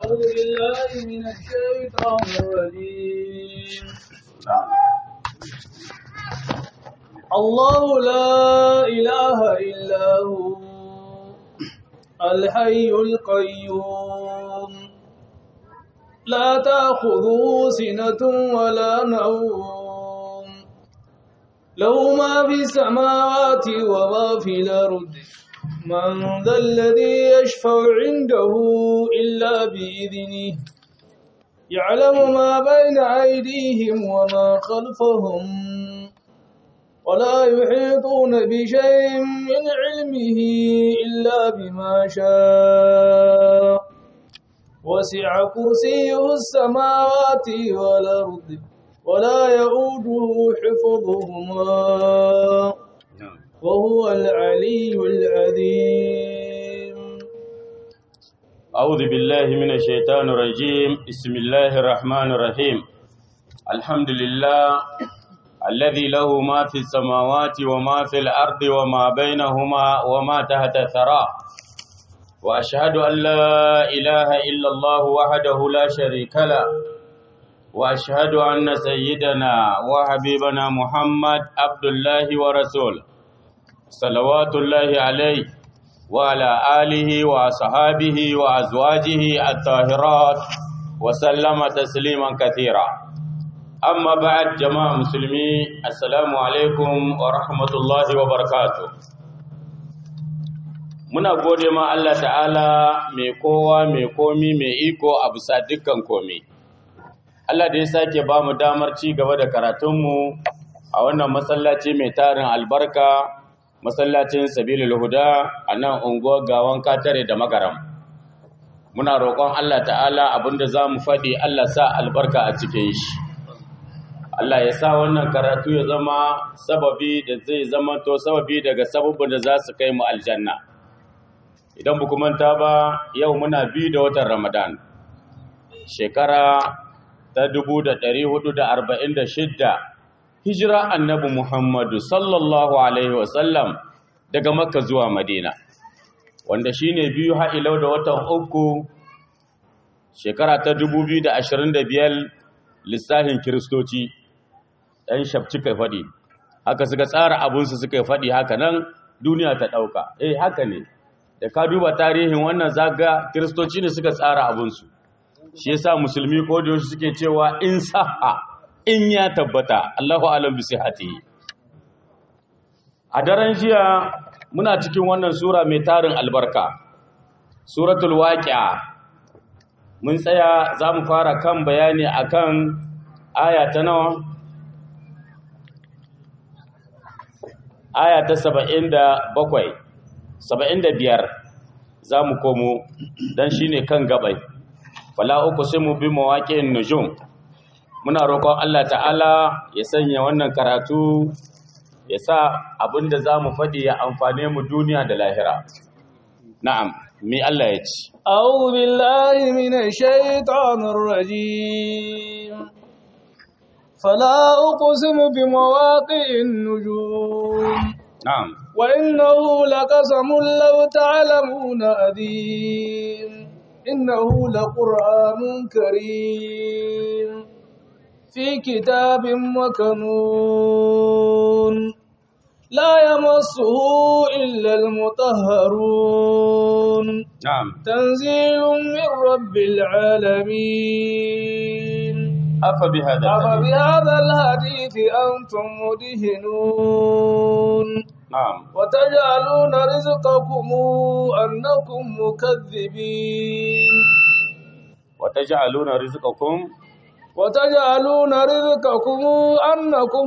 أعوذ بالله من الشيطان الرجيم الله لا إله إلا هو الحي القيوم لا تأخذه سنة ولا نوم له ما في السماوات وما في الأرض من ذا الذي يشفع عنده إلا بإذنه يعلم ما بين أيديهم وما خلفهم ولا يحيطون بشيء من علمه إلا بما شاء وسع كرسيه السماوات والأرض ولا يؤوده حفظهما وهو العلي العظيم أعوذ بالله من الشيطان الرجيم بسم الله الرحمن الرحيم الحمد لله الذي له ما في السماوات وما في الأرض وما بينهما وما تحت الثرى وأشهد أن لا إله إلا الله وحده لا شريك له وأشهد أن سيدنا وحبيبنا محمد عبد الله ورسوله صلوات الله عليه وعلى آله وأصحابه وأزواجه الطاهرات وسلم تسليما كثيرا أما بعد جماعة مسلمي السلام عليكم ورحمة الله وبركاته muna gode ma Allah ta'ala mai kowa mai komi mai iko a bisa dukkan komi Allah da ya sake ba mu damar ci gaba da karatunmu a wannan masallaci mai tarin albarka masallacin sabilul huda a nan unguwar gawan katare da magaram muna roƙon Allah ta'ala abinda za mu faɗi Allah sa albarka a cikin shi Allah ya sa wannan karatu ya zama sababi da zai zama to sababi daga sababin da za su kai mu aljanna idan bu manta ba yau muna bi da watan ramadan shekara ta 1446 hijira annabi Muhammadu sallallahu Alaihi wasallam daga Makka zuwa Madina, wanda shi ne biyu ha'ilau da watan uku shekara ta 2025 lissahin Kiristoci ‘yan shafci kai faɗi, haka suka tsara abinsu suka faɗi haka nan duniya ta ɗauka, eh haka ne, da ka duba tarihin wannan zaga Kiristoci ne suka tsara abinsu, shi yasa musulmi ko da suke cewa in saha in ya tabbata Allahu alam bi sihhatihi a daren jiya muna cikin wannan sura mai tarin albarka suratul waqi'a mun tsaya zamu fara kan bayani akan aya ta nawa aya ta 77 75 zamu komo dan shine kan gabai fala uqsimu bi mawaqi'in nujum muna roƙon Allah ta'ala ya sanya wannan karatu ya sa abinda za mu faɗi ya amfane mu duniya da lahira. Na'am, mi Allah ya ci. أعوذ بالله من الشيطان الرجيم فلا أقسم بمواقع النجوم Na'am, وإنه لقسم لو تعلمون أذيم إنه لقرآن كريم في كتاب مكنون لا يمسه إلا المطهرون na'am. تنزيل من رب العالمين Afa bi hada. أفبهذا الحديث أنتم مدهنون Na'am. وتجعلون رزقكم أنكم مكذبين Wa taj'aluna rizqakum وتجعلون رزقكم أنكم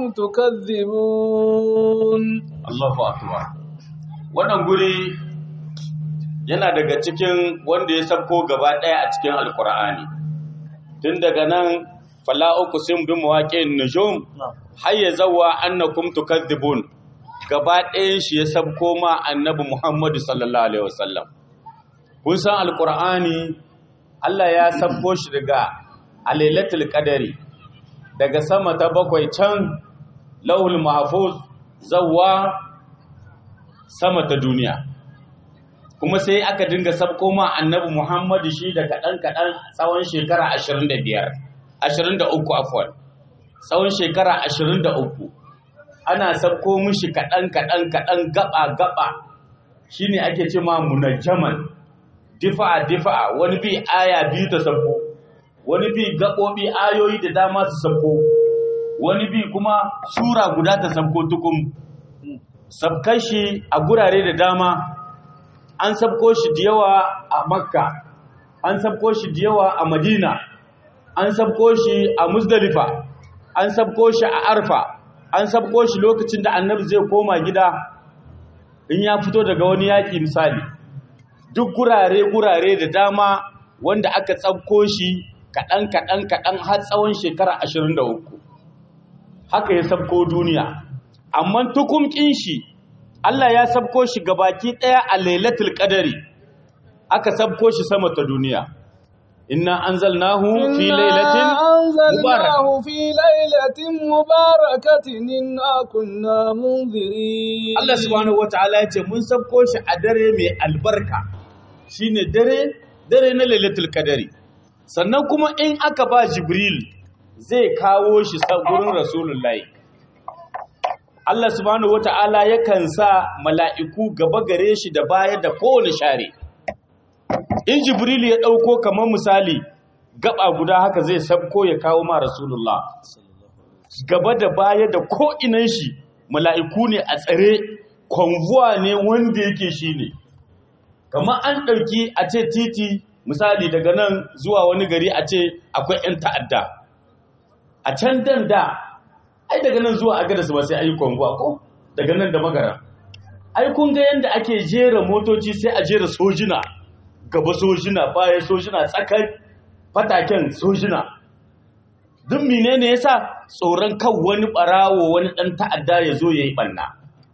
تكذبون Allahu akbar. Wannan guri yana daga cikin wanda ya sabko gaba ɗaya a cikin Alƙur'ani. Tun daga nan fala uqsim bi mawaqi'in nujum hayya zawa annakum tukadzibun gaba ɗayan shi ya sabko ma annabi Muhammadu sallallahu alaihi wasallam kun san alqur'ani Allah ya sabko shi daga alailatul qadari daga sama ta bakwai can lauhul mahfuz zawa sama ta duniya kuma sai aka dinga sabko ma annabi Muhammadu shi da kaɗan kaɗan tsawon shekara 25 23 afwan tsawon shekara 23 ana sabko mishi kaɗan kaɗan kaɗan gaba gaba shine ake ce ma munajjaman difa'a difa'a wani bi aya biyu ta sabko wani bi gaɓoɓi ayoyi da dama su sabko wani bi kuma sura guda ta sabko tukum sabkan shi a gurare da dama an sabko shi da yawa a makka an sabko shi da yawa a madina an sabko shi a muzdalifa an sabko shi a arfa an sabko shi lokacin da annabi zai koma gida in ya fito daga wani yaƙi misali duk gurare-gurare da dama wanda aka tsabko shi kaɗan kaɗan kaɗan har tsawon shekara 23 haka ya sabko duniya amma tukumkin shi Allah ya sabko shi gabaki ɗaya a lailatul qadari aka sabko shi sama ta duniya inna anzalnahu fi lailatin أنزلناه في ليلة مباركة إنا كنا منذرين Allah subhanahu wataala ya ce mun sabko shi a dare mai albarka shine dare dare na lailatul qadari sannan kuma in aka ba jibril zai kawo shi sa gurin rasulullahi Allah subhanahu wata'ala yakan sa mala'iku gaba gare shi da baya da kowane share in jibril ya ɗauko kamar misali gaba guda haka zai sabko ya kawo ma rasulullah gaba da baya da ko'inan shi mala'iku ne a tsare konvuwa ne wanda yake shi ne kamar an ɗauki a ce titi misali daga nan zuwa wani gari a ce akwai 'yan ta'adda a can dan da ai daga nan zuwa agada su ba sai ayi konvuwa ko daga nan da magara ai kun ga yanda ake jera motoci sai a jera sojina gaba sojina baya sojina tsakar fataken sojina duk menene yasa tsoron kan wani barawo wani dan ta'adda ya zo yayi banna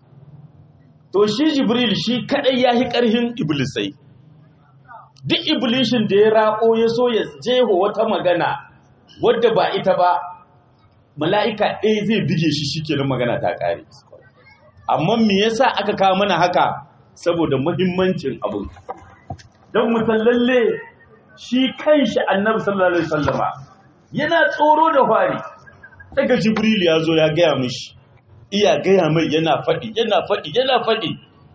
to shi jibril shi kadai yahi karhin iblisai duk iblishin da ya rako ya so ya jeho wata magana wadda ba ita ba mala'ika ɗaya zai bige shi shikenan magana ta ƙare amma me yasa aka kawo mana haka saboda muhimmancin abin don mutallalle shi kanshi annabi sallallahu alaihi wasallama yana tsoro da fari daga jibril ya zo ya gaya mishi iya gaya mai yana faɗi yana faɗi yana faɗi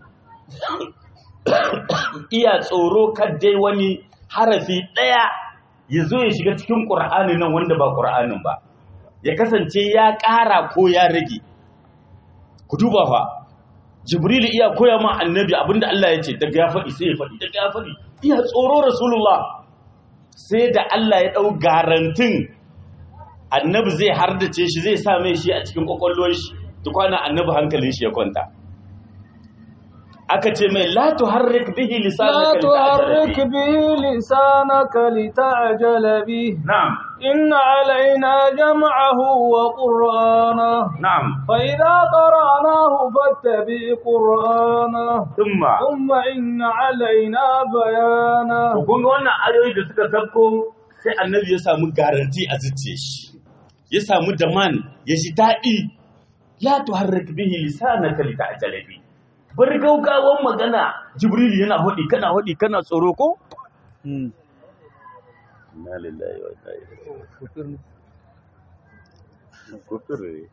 iya tsoro dai wani harafi ɗaya ya zo ya shiga cikin ƙur'ani nan wanda ba ƙur'anin ba ya kasance ya ƙara ko ya rage ku duba fa jibril iya koya ma annabi abinda Allah ya ce daga ya faɗi sai ya faɗi daga ya faɗi iya tsoro rasulullah sai da Allah ya ɗau garantin annabi zai hardace shi zai sa mai shi a cikin ƙwaƙwalwar shi tukwana annabi hankalin shi ya kwanta aka ce mai la tuharrik bihi لا lisanaka تحرك به لسانك لتعجل به na'am إن علينا جمعه وقرآنه na'am فإذا قرأناه فاتبع قرآنه thumma ثم إن علينا بيانه To kun ga wannan ayoyi da suka sabko sai annabi ya samu garanti a zuciyar shi ya samu daman ya ji daɗi la tuharrik bihi lisanaka lita'jala bi bar gaugawan magana jibril yana hodi kana hodi kana tsoro ko inna lillahi wa inna ilaihi kufur ne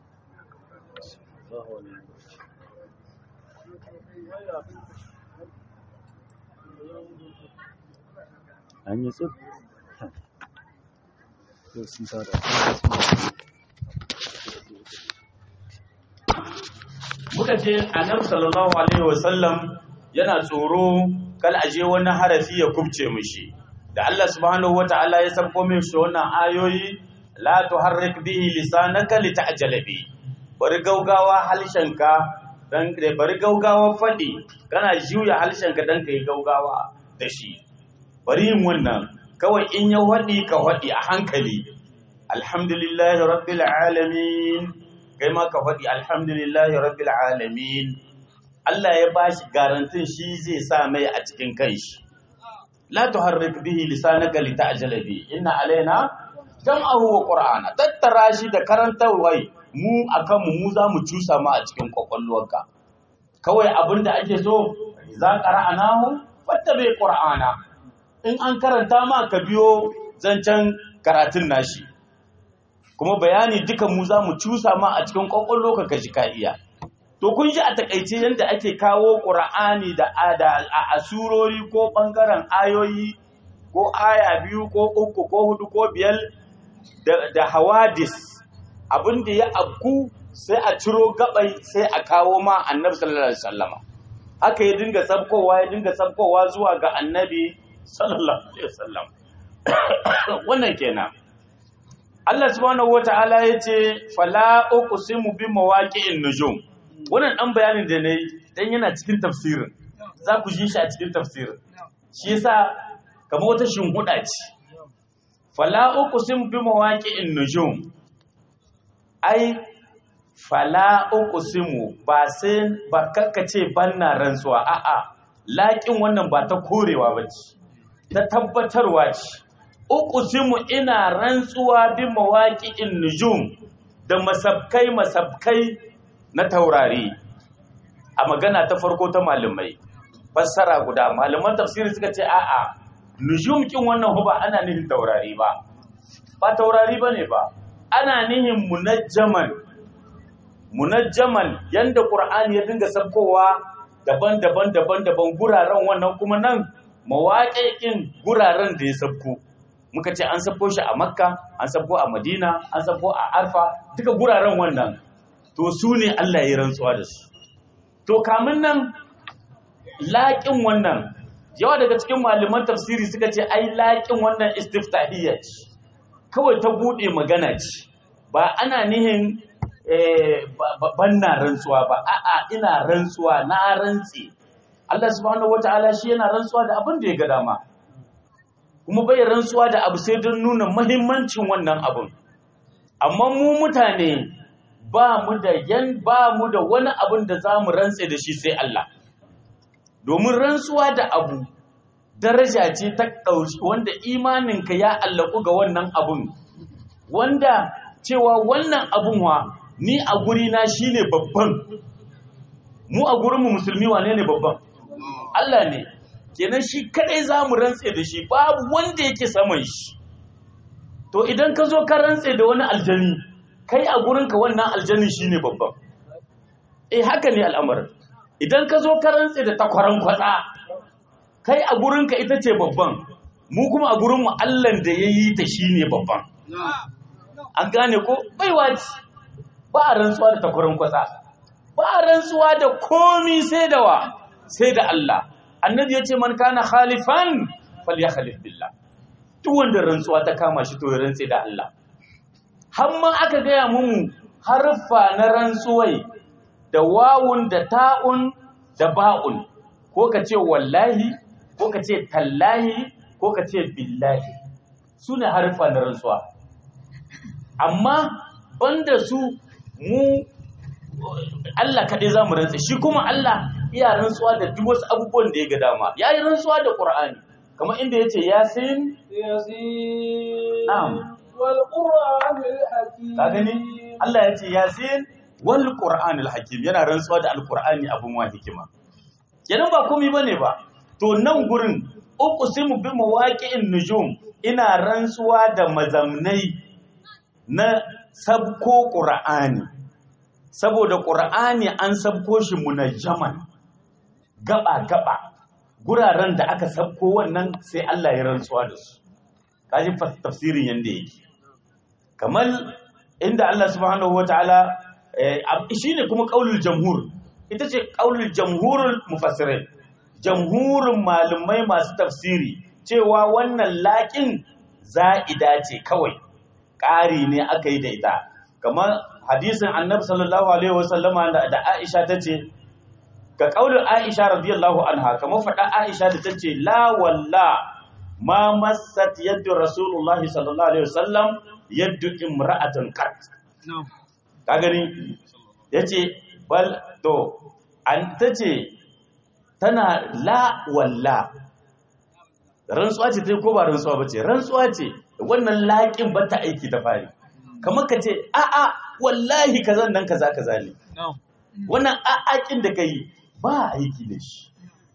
an yi tsuf muka ce annabi sallallahu alaihi wasallam yana tsoro kal aje wani harafi ya kubce mishi da Allah subhanahu wataala ya sabko min shi wannan ayoyi la tuharrik bihi lisanaka lita'jala bi bari gaugawa halshenka dan bari gaugawa fadi kana juya halshenka dan kai gaugawa da shi bari yin wannan kawai in ya wadi ka wadi a hankali alhamdulillahi rabbil alamin kai ma ka faɗi alhamdulillahi rabbil alamin Allah ya bashi garantin shi zai sa mai a cikin kanshi la tuharrik bihi lisanaka lita'jala bi inna alaina jam'ahu wa qur'ana tattara shi da karantarwai mu akan mu mu za mu cusa ma a cikin kwakwalwarka kawai abinda ake so za qara'anahu fattabi qur'ana in an karanta ma ka biyo zancen karatun nashi kuma bayani duka mu za mu cusa ma a cikin kwakwallo ka kaji ka iya to kun ji a takaice yadda ake kawo qur'ani da ada a asurori ko bangaren ayoyi ko aya biyu ko uku ko hudu ko biyar da, da hawadis abin da ya abku sai a ciro gabai sai a kawo ma annabi sallallahu alaihi wasallama haka ya dinga sabkowa ya dinga sabkowa zuwa ga annabi sallallahu alaihi wasallam wannan kenan Allah subhanahu wata'ala ya ce fala uqsimu bi mawaqi'in nujum wannan dan bayanin da nayi dan yana cikin tafsirin za ku ji shi a cikin tafsirin shi yasa kamar wata shinhuda ce fala uqsimu bi mawaqi'in nujum ai fala uqsimu ba sai ba kakkace banna rantsuwa a'a laƙin wannan ba ta korewa bace ta tabbatarwa ce uqsimu ina rantsuwa bi mawaqi'in nujum da masabkai masabkai na taurari a magana ta farko ta malamai fassara guda malaman tafsiri suka ce a'a nujum kin wannan ba ana nihin taurari ba ba taurari bane ba ana nihin munajjaman munajjaman yanda qur'ani ya dinga sabkowa daban-daban daban-daban guraren wannan kuma nan mawaƙiƙin guraren da ya sabko muka ce an sabko shi a makka an sabko a madina an sabko a arfa duka guraren wannan to su ne allah ya rantsuwa da su to kamun nan laƙin wannan yawa daga cikin malaman tafsiri suka ce ai laƙin wannan istiftahiyya ce kawai ta buɗe magana ce ba ana nihin ban na rantsuwa ba a'a ina rantsuwa na rantse Allah subhanahu wataala shi yana rantsuwa da abin da ya ga dama kuma bai rantsuwa da abu sai don nuna mahimmancin wannan abun amma mu mutane ba mu da yan ba mu da wani abin da za mu rantse da shi sai Allah domin rantsuwa da abu daraja ce ta ɗauki wanda imaninka ya allaku ga wannan abun wanda cewa wannan abun wa ni a gurina shi ne babban mu a gurinmu musulmi wane ne babban Allah ne kenan shi kadai za mu rantse da shi babu wanda yake saman shi to idan ka zo ka rantse da wani aljani kai a gurinka wannan aljani shi ne babban eh haka ne al'amarin idan ka zo ka rantse da takwaran kwatsa kai a gurinka ita ce babban mu kuma a gurinmu Allah da ya yi ta shi ne babban an gane ko baiwa ce ba a rantsuwa da takwaran kwatsa ba a rantsuwa da komi sai da wa sai da Allah annabi ya ce man kana khalifan falyakhalif billah duk wanda rantsuwa ta kama shi to ya rantse da Allah har ma aka gaya mu harfa na rantsuwai da wawun da ta'un da ba'un ko ka ce wallahi ko ka ce tallahi ko ka ce billahi su ne harfa na rantsuwa amma banda su mu Allah kaɗai za mu rantsa shi kuma Allah iya rantsuwa da duk wasu abubuwan da ya ga dama ya yi rantsuwa da ƙur'ani kamar inda ya ce yasin ياسين Na'am. والقرآن الحكيم ka gani Allah ya ce yasin wal qur'anil hakim yana rantsuwa da alqur'ani abun wa hikima kenan ba komai bane ba to nan gurin uqsimu bi mawaqi'in nujum ina rantsuwa da mazamnai na sabko qur'ani saboda qur'ani an sabko shi munajjaman gaba gaba guraren da aka sabko wannan sai Allah ya rantsuwa da su kaji fa- tafsirin yanda yake kamar inda Allah subhanahu wataala eh, ab- shine kuma qaulul jamhur ita ce qaulul jamhurul mufassirin jamhurin malumai masu tafsiri cewa wannan laƙin za'ida ce kawai ƙari ne aka yi da ita kamar hadisin annabi sallallahu alaihi wasallama da da Aisha tace ga kaulin Aisha radiyallahu anha kamar faɗa Aisha da tace la walla ma massat yaddu rasulullahi sallallahu alaihi wasallam yaddu imra'atan qat ka gani yace bal to an tace tana la walla rantsuwa ce ta ko ba rantsuwa ba ce rantsuwa ce wannan laƙin ba ta aiki da fari kamar ka ce a'a wallahi kaza nan kaza kaza ne wannan a'aƙin da ka yi ba aiki da shi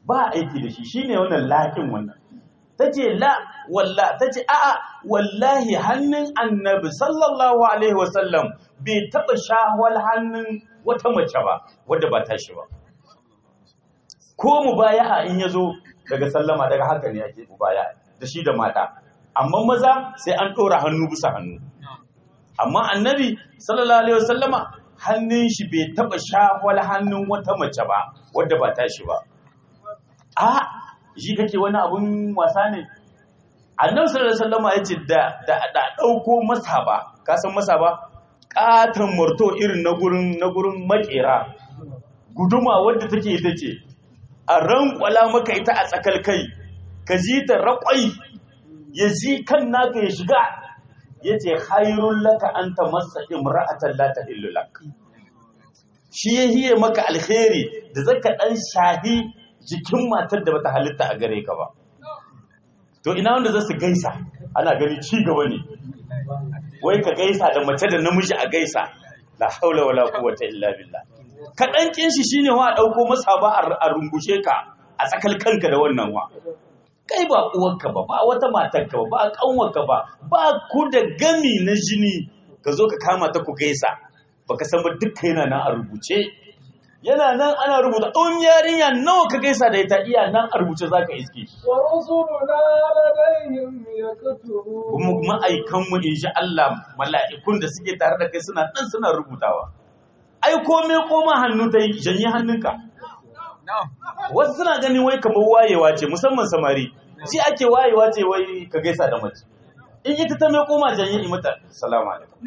ba aiki da shi shine wannan lakin wannan tace la walla tace a'a wallahi hannun annabi sallallahu alaihi wasallam bai taba shawal hannun wata mace ba wadda ba tashi ba ko mubaya'a in yazo daga sallama daga haka ne ake mubaya da shi da mata amma maza sai an ɗora hannu bisa hannu amma annabi sallallahu alaihi wasallama hannun shi bai taba shawal hannun wata mace ba wadda ba tashi ba a shi kake wani abun wasa ne annabi sallallahu alaihi wasallama yace da da da dauko masa ba ka san masa ba katan murto irin na gurin na gurin makera guduma wadda take ita ce a rankwala maka ita a tsakal kai ka ji ta raƙwai ya ji kan naka ya shiga ya ce hairun laka an ta masa imra'atan la ta lak shi ya hiye maka alheri da zaka dan shahi jikin matar da bata halitta a gare ka ba to ina wanda za su gaisa ana gani ci gaba ne wai ka gaisa da mace da namiji a gaisa la haula wala quwwata illa billah kaɗan kin shi shine wa ɗauko masa ba a rungushe ka a tsakal kanka da wannan wa kai ba uwarka ba ba wata matarka ba ba kanwarka ba ba ku da gami na jini ka zo ka kama ta ku gaisa baka san ba dukka yana nan a rubuce yana nan ana rubuta ɗan yarinya nawa ka gaisa da ita iya nan a rubuce za ka iske shi ورسلنا لديهم يكتبون kuma ma'aikanmu in sha Allah mala'ikun da suke tare da kai suna nan suna rubutawa ai kome koma hannu ta yi janye hannunka wasu suna ganin wai kamar wayewa ce musamman samari ji ake wayewa ce wai ka gaisa da mace in ita ta mai koma janye yi mata salamu alaikum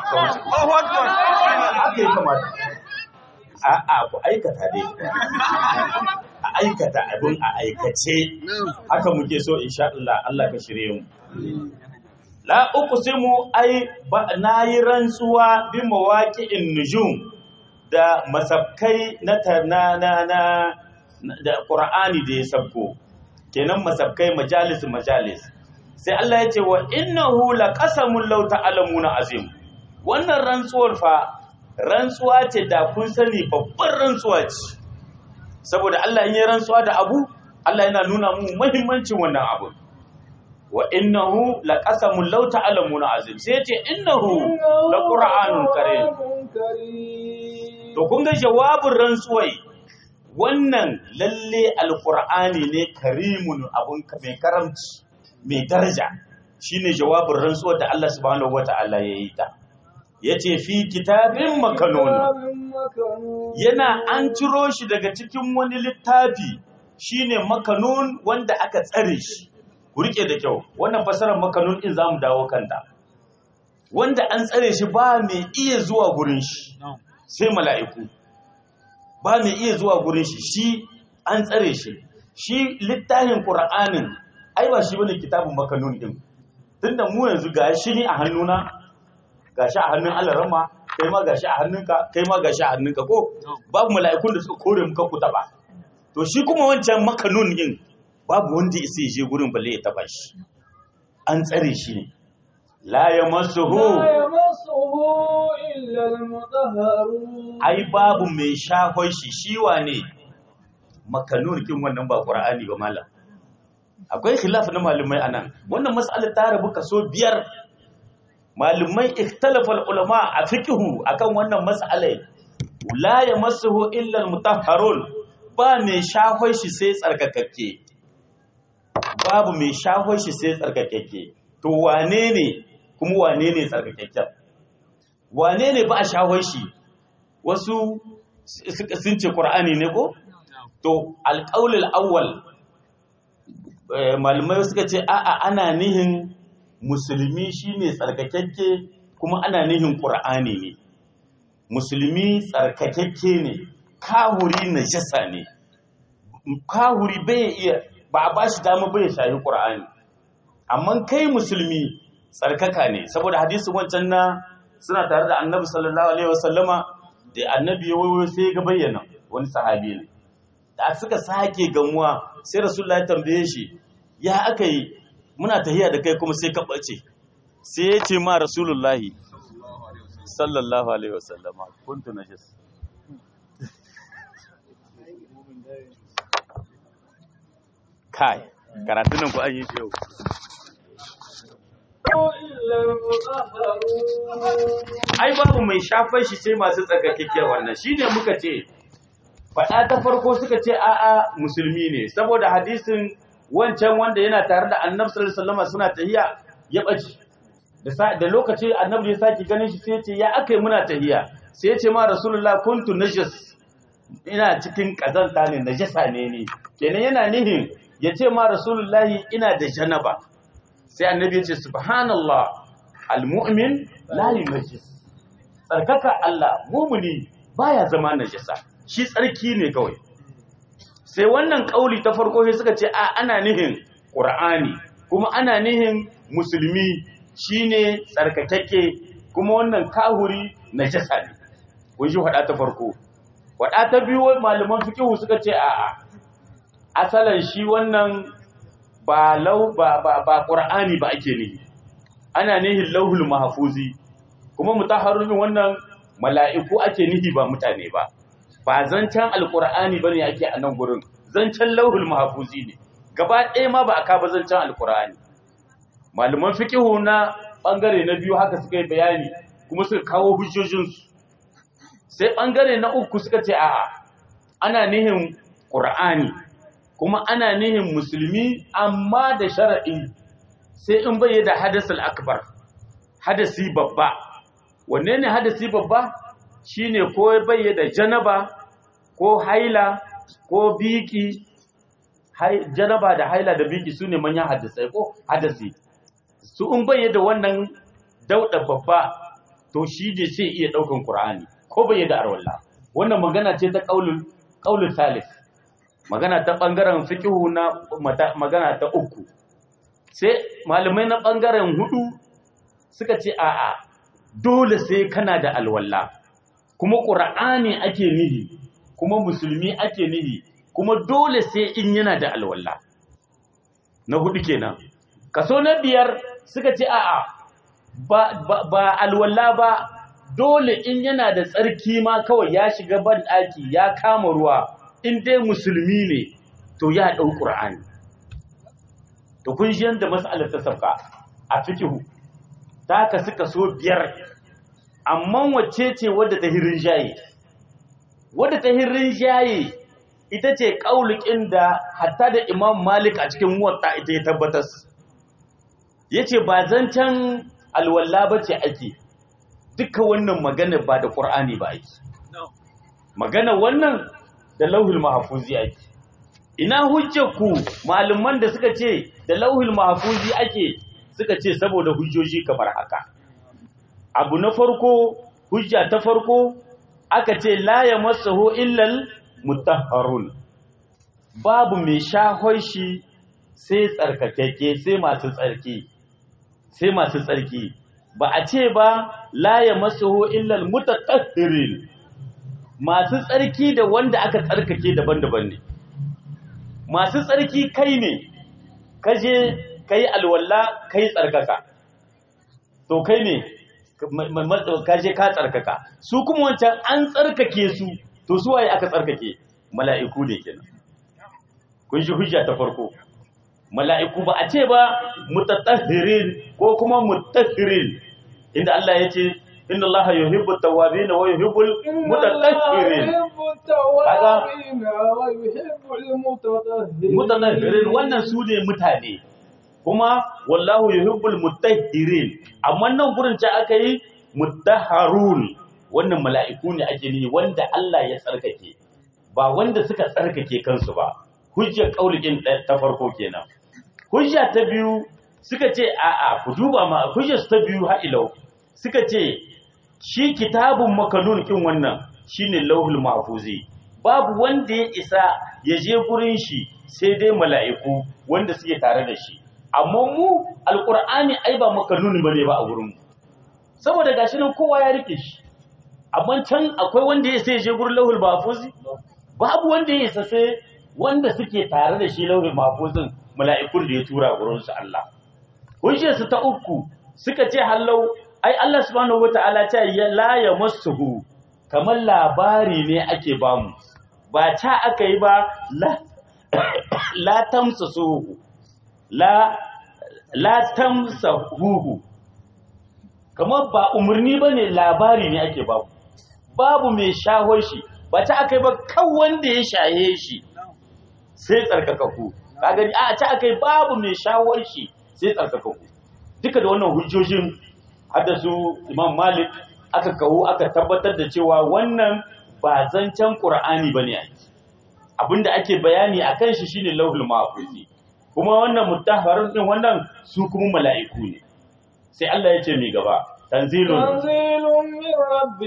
haka ya kamata a'a ku aikata dai a aikata abin a aikace haka muke so insha Allah Allah ka shirye mu la uqsimu ai ba nayi rantsuwa bi mawaqi'in nujum da masabkai na ta- na na na da Qur'ani da ya sabko kenan masabkai majalis majalis sai Allah ya ce wa innahu laqasamun law ta'lamuna azim wannan rantsuwar fa rantsuwa ce da kun sani babbar rantsuwa ce saboda Allah in yi rantsuwa da abu Allah yana nuna mu muhimmancin wannan abu wa innahu laqasamun law ta'lamuna azim sai ya ce innahu laqur'anun karim كريم to kun ga jawabin rantsuwai wannan lalle alqur'ani ne karimun abun ka- mai karamci mai daraja shine jawabin rantsuwar da Allah subhanahu wata'ala ya yi ta yace fi kitabin makanun كتاب مكنون yana an ciro shi daga cikin wani littafi shine makanun wanda aka tsare shi ku rike da kyau wannan fasarar makanun din zamu dawo kanta wanda an tsare shi ba mai iya zuwa gurin shi sai mala'iku ba mai iya zuwa gurin shi shi an tsare shi shi littafin qur'anin ai ba shi bane kitabun makanun din tunda mu yanzu ga shi ne a hannuna gashi a hannun Allah rama kai ma gashi a hannunka kai ma gashi a hannunka ko babu mala'ikun da suka kore muka ku taba to shi kuma wancan makanun din babu wanda isa ya je gurin balle ya taba shi an tsare shi ne la yamassuhu لا يمسه إلا المطهرون ai babu mai shahon shi shi wane makanun kin wannan ba qur'ani ba malam akwai khilaf na malumai anan wannan mas'alar ta rabu kaso biyar malumai ikhtalafa ulama a fiqhu akan wannan mas'alai la yamassuhu illa almutahharun ba mai shahon shi sai tsarkakakke babu mai shahon shi sai tsarkakakke to wane ne kuma wane ne tsarkakakken wane ne ba a shahon shi wasu suka- sun ce ƙur'ani ne ko? To, alƙaulul awwal eh, malamai suka ce, a'a ana nihin musulmi shine tsarkakakke kuma ana nihin ƙur'ani ne. Musulmi tsarkakakke ne, kahuri na jasa ne. Kahuri bai iya, ba a ba shi dama bai shayi ƙur'ani. Amma kai musulmi tsarkaka ne, saboda hadisin wancan na suna tare da annabi sallallahu alaihi wasallama da annabi ya wayo sai ya ga bayyana wani sahabi ne da suka sake gamuwa sai rasulullahi tambaye shi ya aka yi muna tahiya da kai kuma sai ka bace sai ya ce ma rasulullahi sallallahu alaihi wasallama kuntu najis kai karatun nan ku an yi shi yau إلا المطهرون ai babu mai shafar shi sai masu tsarkakakkiyar wannan shine muka ce faɗa ta farko suka ce a'a musulmi ne saboda hadisin wancan wanda yana tare da annabi sallallahu alaihi wasallam suna tahiya ya bace da sa- da lokaci annabi ya saki ganin shi sai ya ce ya akai muna tahiya sai ya ce ma rasulullah kuntu najas ina cikin kazanta ne najasa ne ni kenan yana nihin ya ce ma rasulullahi ina da janaba sai annabi ya ce subhanallah almu'min la yunajis tsarkaka Allah mumuni baya zama najasa shi tsarki ne kawai sai wannan kauli ta farko sai suka ce a ana nihin qur'ani kuma ana nihin musulmi shine tsarkakakke kuma wannan kahuri najasa ne kun ji hada ta farko hada ta biyu malaman fiqh suka ce a asalan shi wannan ba lau ba ba, ba qur'ani ba ake nihi ana nihin lauhul mahfuzi kuma mutaharrimin wannan mala'iku ake nihi ba mutane ba ba zancen alqur'ani bane ake a nan gurin zancen lauhul mahfuzi ne gaba ɗaya ma ba aka ba zancen alqur'ani malaman fiqihu na bangare na biyu haka suka yi bayani kuma suka kawo hujjojinsu sai bangare na uku suka ce a'a ana nihin qur'ani kuma ana nihin musulmi amma da shar'i sai in bai da hadasul akbar hadasi babba wanne ne hadasi babba shine ko bai da janaba ko haila ko biki hai, janaba da haila da biki sune manyan hadisai ko hadasi su in bai da wannan dauda babba to shi ne sai iya daukan qur'ani ko bai da arwalla wannan magana ce ta qaulul qaulul thalith magana ta bangaren fiqhu na mata- magana ta uku sai malamai na ɓangaren hudu suka ce a'a dole sai kana da alwala kuma ƙura'ani ake nihi kuma musulmi ake nihi kuma dole sai in yana da alwala na hudu kenan kaso na biyar suka ce a'a ba, ba, ba alwala ba dole in yana da tsarki ma kawai ya shiga ban ɗaki ya kama ruwa in dai musulmi ne to ya ɗau ƙura'ani to kun ji yadda mas'alar ta sauka a fikihu ta ka suka so biyar amma wacce ce wadda ta hirin jaye wadda ta hirin jaye ita ce ƙaulikin da hatta da imam malik a cikin muwatta ita ya tabbatar ya ce ba zancen alwallah ba ce ake duka wannan magana ba da ƙur'ani ba ake magana wannan da lauhul mahafuzi ake ina hujjarku malaman da suka ce da lauhul mahfuzi ake suka ce saboda hujjoji kamar haka abu na farko hujja ta farko aka ce la yamassahu illal mutahharun babu mai shahon shi sai tsarkakeke sai masu tsarki sai masu tsarki ba a ce ba la yamassahu illal mutatahhirin masu tsarki da wanda aka tsarkake daban-daban ne masu tsarki kai ne kaje kai alwalla kai tsarkaka to kai ne kaje ka tsarkaka su kuma wancan an tsarkake su to su waye aka tsarkake mala'iku ne kenan kun ji hujja ta farko mala'iku ba a ce ba mutatahhirin ko kuma mutahhirin inda Allah ya ce inna Allah yuhibbu at-tawwabin wa yuhibbu al-mutatahhirin التوابين ويحب المتطهرين mutanahhirin wannan su ne mutane kuma wallahu yuhibbul mutahhirin amma nan gurin ce aka yi mutahharun wannan mala'iku ne ake ni wanda Allah ya tsarkake ba wanda suka tsarkake kansu ba hujjar kaulikin ta farko kenan hujja ta biyu suka ce a'a ku duba ma hujjar ta biyu ha ilau suka ce shi kitabun makanun kin wannan shine lauhul mahfuzi babu wanda ya isa ya je gurin shi sai dai mala'iku wanda suke tare da shi amma mu alqur'ani ai ba makanun bane ba a gurin mu saboda gashi nan kowa ya rike shi amma can akwai wanda ya sai ya je gurin lauhul mahfuzi babu wanda ya isa sai wanda suke tare da shi lauhul mahfuzin mala'ikun da ya tura gurin su Allah hujjar su ta uku suka ce hallau ai Allah subhanahu wataala ta ya la yamassuhu kamar labari ne ake bamu ba ta aka yi ba la la tamsasuhu la la tamsahuhu kamar ba umarni bane labari ne ake babu babu mai shahon shi ba ta akai ba kan wanda ya shaye shi sai tsarkakaku ka gani a ta akai babu mai shahon shi sai tsarkakaku duka da wannan hujjojin haddasu imam malik aka kawo aka tabbatar da cewa wannan ba zancen qur'ani bane ake abinda ake bayani akan shi shine lauhul mahfuzi kuma wannan mutahharun din wannan su kuma mala'iku ne sai Allah ya ce mi gaba tanzilun تنزيل من رب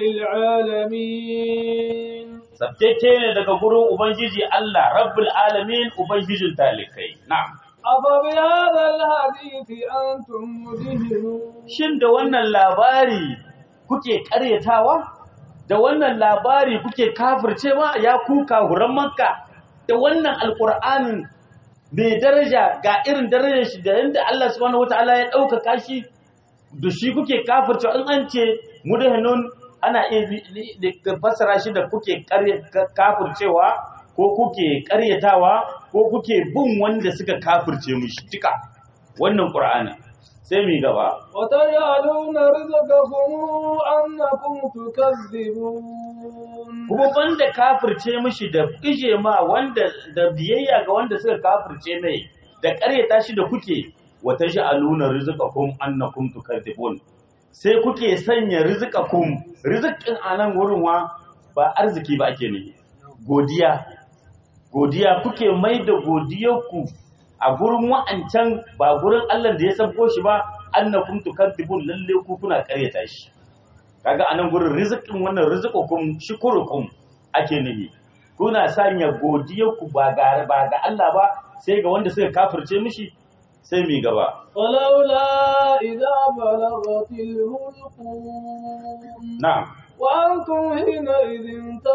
العالمين sabteke ne daga gurin ubangiji Allah rabbul alamin ubangijin talikai na'am أفبهذا الحديث أنتم مدهنون shin da wannan labari kuke karyatawa da wannan labari kuke kafircewa ya kuka huran makka da wannan alkur'anin mai daraja ga irin darajar shi da yadda Allah subhanahu wataala ya ɗaukaka shi da shi kuke kafircewa in an ce mudahinun ana iya li- li- fassara shi da kuke karya- ka- kafircewa ko kuke karyatawa ko kuke bin wanda suka kafirce mushi duka wannan qur'anin sai mi gaba وتجعلون رزقكم أنكم تكذبون kuma banda kafirce mishi da ije ma wanda da biyayya ga wanda suka kafirce mai da ƙaryata shi da kuke wata ja'aluna rizqakum annakum tukadzibun sai kuke sanya rizqakum rizqin anan wurin wa ba arziki ba ake ne godiya godiya kuke mai da godiyarku a gurin wa'ancan ba gurin Allah da ya sabko shi ba annakum tukadzibun lalle ku kuna ƙaryata shi kaga anan gurin rizikin wannan rizikukum shukurukum ake nufi kuna sanya godiyarku ba ga ba ga Allah ba sai ga wanda suka kafirce mishi sai mi gaba ولولا إذا بلغت الهلقوم na'am وأنتم حينئذ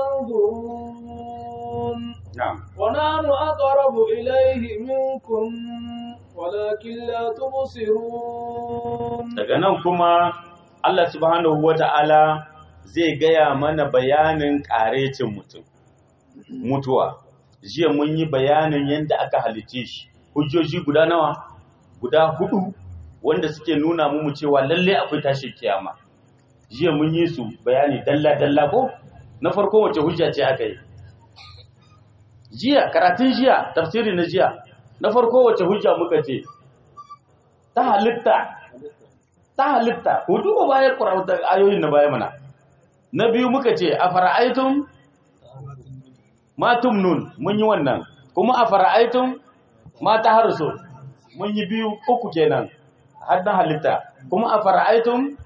تنظرون na'am ونحن أقرب إليه منكم ولكن لا تبصرون daga nan kuma Allah subhanahu wata'ala zai gaya mana bayanin ƙarecin mutum mutuwa jiya mun yi bayanin yadda aka halice shi hujjoji guda nawa guda hudu wanda suke nuna mu cewa lalle akwai tashin kiyama jiya mun yi su bayani dalla dalla ko na farko wace hujja ce aka yi jiya karatun jiya tafsiri na jiya na farko wace hujja muka ce ta halitta ta halitta ku duba bayan ƙwararta ayoyin na baya mana na biyu muka ce a fara'aitun matum nun mun yi wannan kuma a fara'aitun mata harso mun yi biyu uku kenan har na halitta kuma a fara'aitun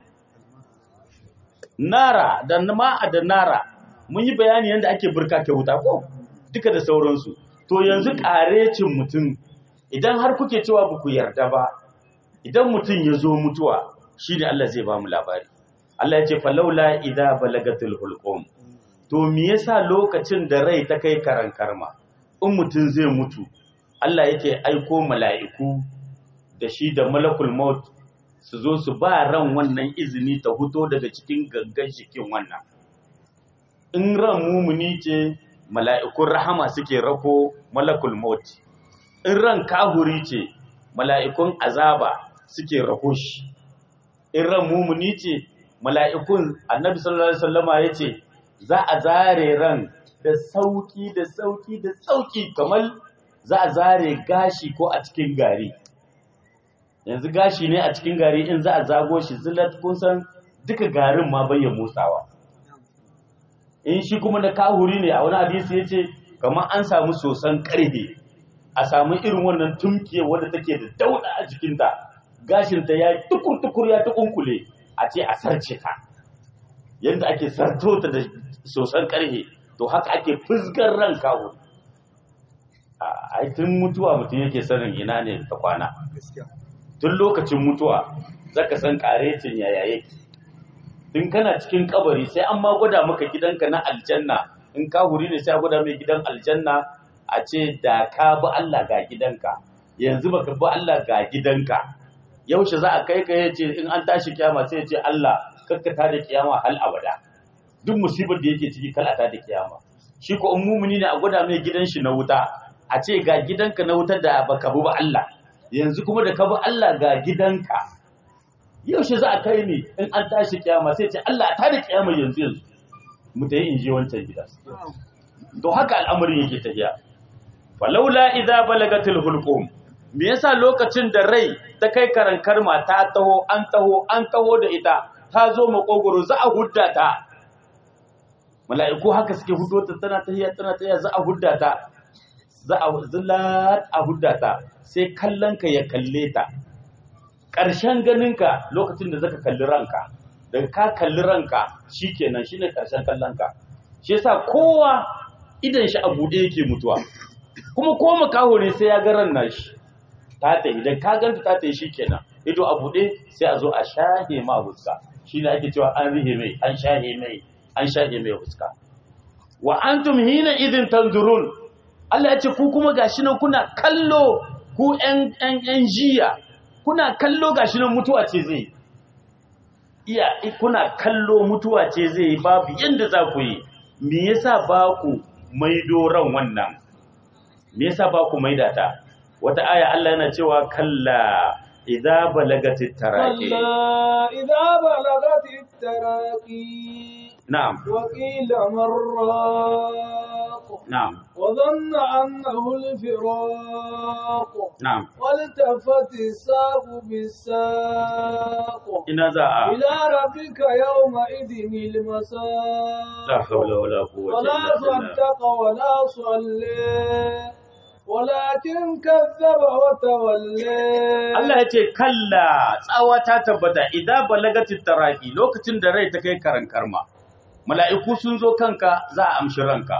nara da ma'a da nara mun yi bayani yadda ake burka ke wuta ko duka da sauransu to yanzu ƙarecin mutum idan har kuke cewa ba ku yarda ba idan mutum ya zo mutuwa shi ne Allah zai ba mu labari Allah ya ce falaula idza balagatul hulqum to me yasa lokacin da rai ta kai karan karma in mutum zai mutu Allah yake aiko mala'iku da shi da malakul maut su zo su ba ran wannan izini ta huto daga cikin gangan jikin wannan in ran mumuni ce mala'ikun rahama suke rako malakul maut in ran kahuri ce mala'ikun azaba suke rako shi in ran mumuni ce mala'ikun annabi sallallahu alaihi wasallama yace za a zare ran da sauki da sauki da sauki kamar za a zare gashi ko a cikin gari yanzu gashi ne a cikin gari in za a zago shi zilat kun san duka garin ma bai motsawa in shi kuma na kahuri ne a wani hadisi yace kamar an samu sosan karfe a samu irin wannan tumkiye wadda take da dauda a jikinta gashinta ya tukur-tukur ya tukunkule a ce a sarce ta yadda ake sarto ta da sosan karhe to haka ake fusgar ran kawo a tun mutuwa mutum yake sanin ina ne ta kwana tun lokacin mutuwa zaka san karecin yaya yake tun kana cikin kabari sai an ma gwada maka gidanka na aljanna in ka huri ne sai a gwada mai gidan aljanna a ce da ka bi Allah ga gidanka yanzu baka bi Allah ga gidanka yaushe za a kai ka yace in an tashi kiyama sai ya ce Allah kakkata da kiyama hal abada duk musibar da yake ciki kala ta da kiyama shi ko in mumuni ne a gwada mai gidan shi na wuta a ce ga gidanka na wutar da baka bi ba Allah yanzu kuma da ka bi Allah ga gidanka yaushe za a kai ni in an tashi kiyama sai ce Allah a tada kiyama yanzu yanzu mu tayi in je wancan gida to haka al'amarin yake tafiya falaula idza balagatil hulqum me yasa lokacin da rai ta kai karankar ma ta taho an taho an taho da ita ta zo makogoro za a hudda ta mala'iku haka suke hudo ta tana tahiya tana tahiya za a hudda ta za a zillat a hudda ta sai kallon ka ya kalle ta ƙarshen ganinka lokacin da zaka kalli ranka daga ka kalli ranka shikenan shine ƙarshen kallon ka shi yasa kowa idan shi a buɗe yake mutuwa kuma ko makaho ne sai ya ga ran nashi ta ta idan ka ganta ta ta yi shikenan ido a buɗe sai a zo a shahe ma huska shine ake cewa an rihe mai an shahe mai an shahe mai huska wa antum hina idin tanzurun Allah ya ce ku kuma gashi nan kuna kallo ku ƴan ƴan ƴan jiya kuna kallo gashi nan mutuwa ce zai iya kuna kallo mutuwa ce zai babu yanda za ku yi me yasa ba ku maido ran wannan me yasa ba ku maida ta wata aya Allah yana cewa kalla idza balagatit taraqi كلا إذا بلغت التراقي na'am وقيل من راق na'am وظن أنه الفراق na'am والتفت الساق بالساق ina za a إلى ربك يومئذ المساق la hawla wala quwwata ولا illa billah صدق ولا صلى ولكن كذب وتولى Allah ya ce kalla tsawa ta tabbata idan balagatit taraqi lokacin da rai ta kai karan karma mala'iku sun zo kanka za a amshi ranka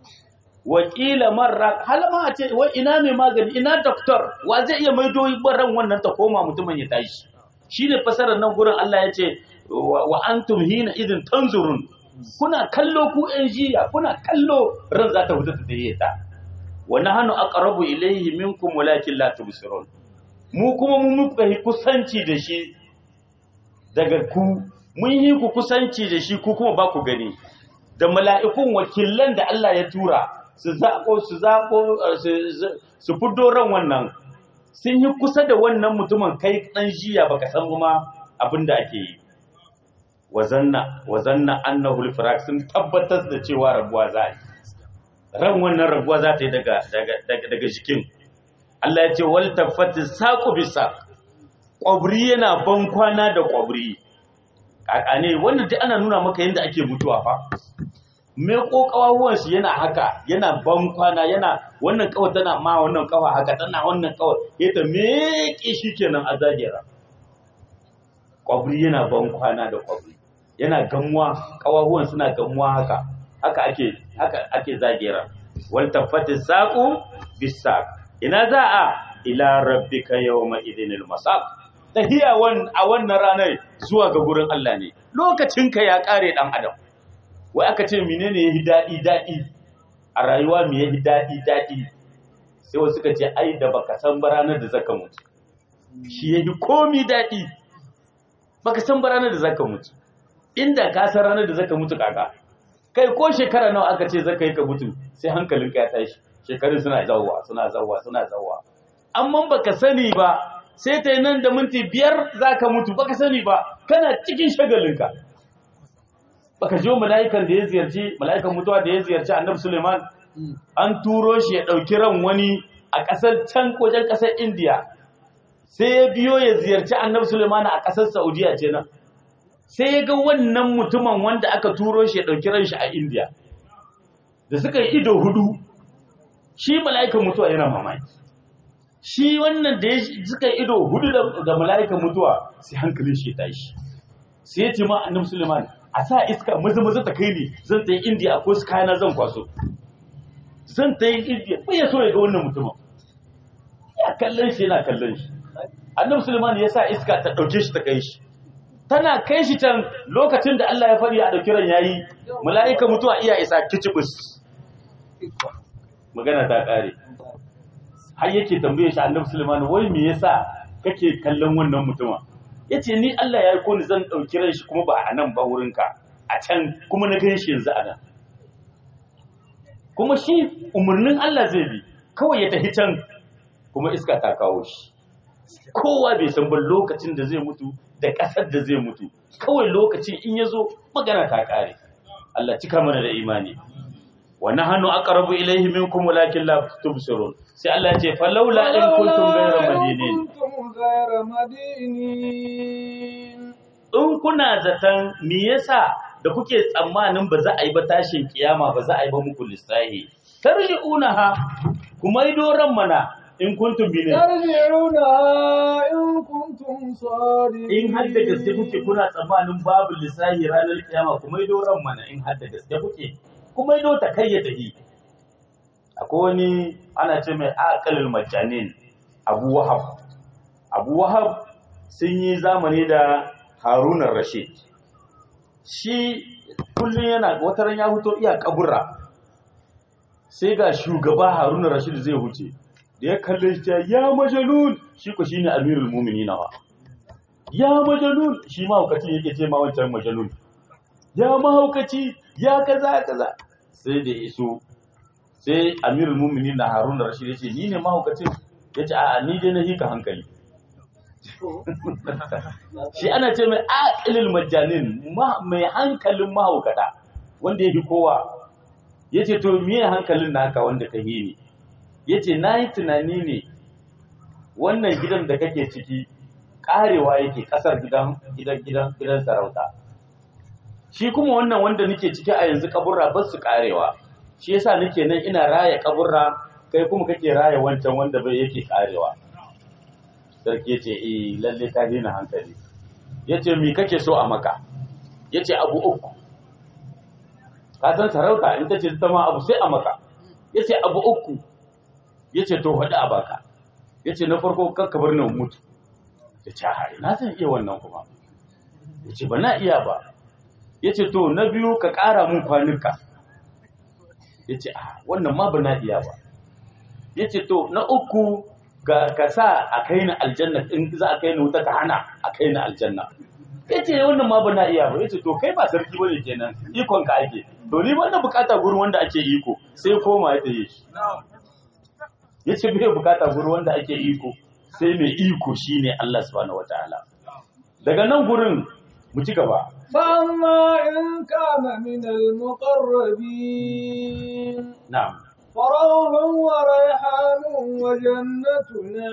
wakila marra hal ma a ce wai ina mai magani ina doktor wa zai iya maido ran wannan ta koma mutumin ya tashi shine fasarar nan gurin Allah ya ce wa wa antum hina idin tanzurun kuna kallo ku yan jiya kuna kallo ran za ta fita ta tayi ta wa nahnu aqrabu ilayhi minkum walakin la tubsirun mu kuma mu muka yi kusanci da shi daga ku mun yi ku kusanci da shi ku kuma ba ku gani da mala'ikun wakilan da Allah ya tura su zaƙo su zaƙo eh, su- su- su fiddo ran wannan sun yi kusa da wannan mutumin kai ɗan jiya baka san ma abin da ake yi wazanna wazanna annahu al sun tabbatar da cewa rabuwa za a yi ran wannan rabuwa za ta yi daga daga daga, daga jikin Allah ya ce wal tafati saqu bisa kwabri yana ban kwana da kwabri kaka ne wannan duk ana nuna maka yadda ake mutuwa fa me kokawawan shi yana haka yana ban kwana yana wannan kawai tana ma wannan kawa haka tana wannan kawai ita meke shi kenan a zagera kwabri yana ban kwana da kwabri yana gamuwa kawawan suna gamuwa haka haka ake haka ake zagera wal tafati saqu bisaq ina za a ila rabbika yawma idinil masaq tahiya wan a wannan ranar zuwa ga gurin Allah ne lokacin ka ya kare dan adam wai aka ce menene yahi dadi dadi a rayuwa me yahi dadi dadi sai wasu suka ce ai da baka san ba ranar da zaka mutu shi yahi komi dadi baka san ba ranar da zaka mutu inda ka san ranar da zaka mutu kaka kai ko shekara nawa aka ce zaka yi ka mutu sai hankalinka ya tashi shekarun suna zawwa suna zawwa suna zawwa amma baka sani ba sai ta nan da minti biyar zaka mutu baka sani ba kana cikin shagalinka baka jo mala'ikan da ya ziyarci mala'ikan mutuwa da ya ziyarci annabi Suleiman an turo shi ya dauki ran wani a kasar can wajen kasar India sai ya biyo ya ziyarci annabi Suleiman a kasar Saudiya ce nan sai ya ga wannan mutumin wanda aka turo shi ya ɗauki ran shi a India da suka yi ido hudu shi mala'ikan mutuwa yana mamaki shi wannan da ya suka yi ido hudu da- da mala'ikan mutuwa sai hankalin shi ya tashi sai ya ce ma annabi Suleiman a sa iska maza maza ta kai ni zan ta yi India ko su kayana zan kwaso zan ta yi India bai ya so ya ga wannan mutumin ya kallon shi yana kallon shi annabi Suleiman ya sa iska ta ɗauke shi ta kai shi tana kai shi can lokacin da Allah ya faɗi a ɗauki ran yayi mala'ika mutuwa iya isa kicibus magana ta ƙare har yake tambaye shi annabi Sulaiman wai me yasa kake kallon wannan mutuma yace ni Allah ya yi ko ni zan ɗauki ran shi kuma ba a nan ba wurinka a can kuma na gan shi yanzu a nan kuma shi umarnin Allah zai bi kawai ya tafi can kuma iska ta kawo shi kowa bai san ba lokacin da zai mutu da ƙasar da zai mutu kawai lokacin in ya zo magana ta ƙare Allah cika mana da imani wa nahnu aqrabu ilayhi minkum walakin la tubsirun sai Allah ya ce falawla in kuntum ghayra madinin كنتم غير مدينين in kuna zaton me yasa da kuke tsammanin ba za a yi ba tashin kiyama ba za a yi ba muku lissahi tarji'unaha kuma yi doran mana in kuntum binin ترجعونها إن كنتم صادقين in har da gaske kuke kuna tsammanin babu lissahi ranar kiyama kuma yi doran mana in har da gaske kuke kuma yi ta kai ya tafi akwai wani ana ce mai aqalul majanin abu wahab abu wahab sun yi zamani da harunan rashid shi kullum yana wataran ya huto iya kabura sai ga shugaba harunan rashid zai huce da ya kalle shi ya ya majalun shi ko shine amirul mu'minin wa ya majalun shi mahaukaci yake ce ma wancan majalun ya mahaukaci ya kaza kaza sai da iso sai amirul mu'minin na harun rashid ya ce ni ne mahaukacin ya ce a'a ni dai na hika hankali shi ana ce mai aqilul majanin ma- mai hankalin mahaukata wanda ya fi kowa ya ce to miye hankalin naka wanda ka yi ne ya ce na yi tunani ne wannan gidan da kake ciki karewa yake kasar gidan gidan gidan gidan sarauta shi kuma wannan wanda nake ciki a yanzu kaburra ba su karewa shi yasa nake nan ina raya kaburra kai kuma kake raya wancan wanda bai yake karewa sarki yace eh lalle ka daina hankali yace me kake so a maka yace abu uku ka san sarauta in tace ta ma abu sai a maka yace abu uku yace to faɗi a baka yace na farko kakka bar ni in mutu yace ha na san iya wannan kuma yace ba na iya ba yace to na biyu ka ƙara mun kwanuka yace a wannan ma ba na iya ba yace to na uku ga ka sa a kai ni aljanna in za a kai ni wuta ka hana a kai ni aljanna yace wannan ma ba na iya ba yace to kai ba sarki bane kenan ikon ka ake to ni wannan bukata gurin wanda ake iko sai koma ya tayi shi yace bai bukata gurin wanda ake iko sai mai iko shine Allah subhanahu wataala daga nan gurin mu ci gaba فأما إن كان من المقربين na'am فروح وريحان وجنة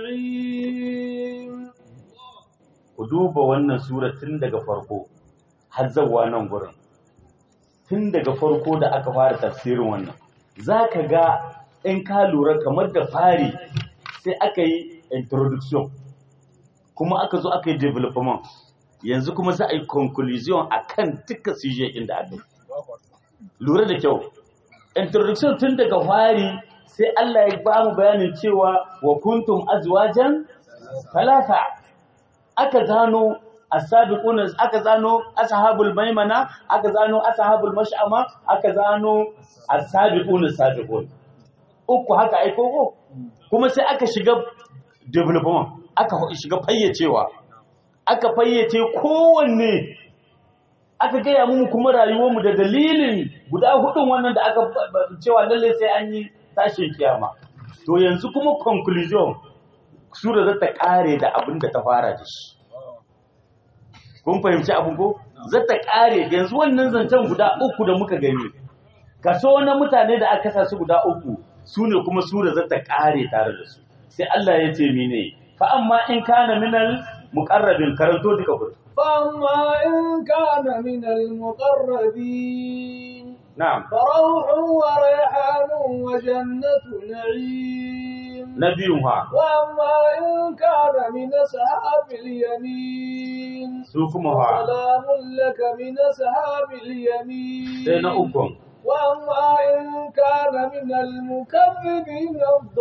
نعيم ku duba wannan sura tun daga farko har zawa nan gurin tun daga farko da aka fara tafsirin wannan za ka ga in ka lura kamar da fari sai aka yi introduction kuma aka zo aka yi development yanzu kuma za a yi conclusion a kan duka suje inda aka yi lura da kyau introduction tun daga fari sai Allah ya ba mu bayanin cewa wa kuntum azwajan talata aka zano asabiquna aka zano ashabul maimana aka zano ashabul mash'ama aka zano asabiquna sabiqun uku haka ai koko kuma sai aka shiga development aka shiga fayyacewa aka fayyace kowanne aka gaya mu kuma rayuwarmu da dalilin guda hudun wannan da aka cewa lalle sai an yi tashin kiyama to yanzu kuma conclusion sura za ta kare da abin da ta fara da shi kun fahimci abin ko za ta kare yanzu wannan zancen guda uku da muka gani kaso na mutane da aka sa su guda uku su ne kuma sura za ta kare tare da su sai Allah ya ce mene fa amma in kana minal muqarrabin karanto duka ku فأما إن كان من المقربين na'am فروح وريحان وجنة نعيم nabiyun ha وأما إن كان من أصحاب اليمين su kuma ha سلام لك من أصحاب اليمين sai na ukun وأما إن كان من المكذبين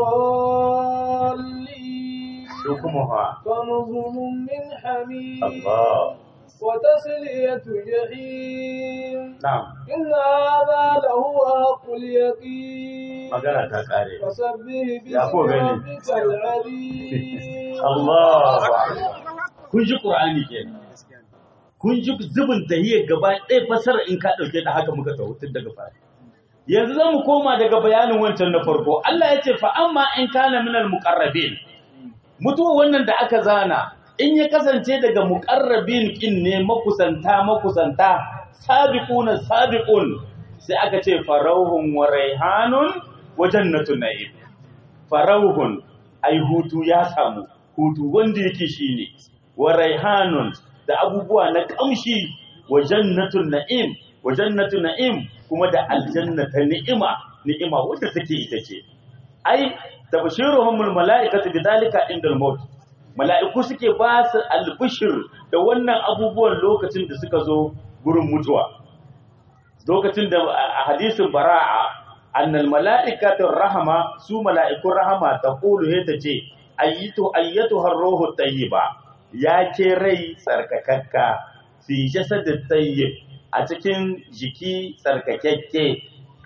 الضالين su kuma ha فنزل من حميم Allah وتسلية جحيم na'am إن هذا لهو حق اليقين magana ta kare فسبح يا باسم أخو غني. ربك العليم Allahu kun ji Qur'ani kenan kun ji zubin tahiyar gaba ɗaya fasara in ka ɗauke da haka muka taho tun daga fari yanzu zan mu koma daga bayanin wancan na farko Allah ya ce fa amma in kana minal muqarrabin mutuwa wannan da aka zana in ya kasance daga muqarrabin kin ne makusanta makusanta sabiquna sabiqun sai aka ce farauhun wa raihanun wa jannatun na'im farauhun ai hutu ya samu hutu wanda yake shine wa raihanun da abubuwa na kamshi wa jannatun na'im wa jannatun na'im kuma da aljanna ta ni'ima ni'ima wadda take ita ce ai tabshiruhumul mala'ikatu bidalika indal maut mala'iku suke ba su albishir da wannan abubuwan lokacin da suka zo gurin mutuwa lokacin da a hadisin bara'a annal mala'ikatu rahama su mala'ikun rahama ta kulu he ta ce ayyitu ayyatu harruhu tayyiba ya ke rai tsarkakakka fi jasadit tayyib a cikin jiki tsarkakakke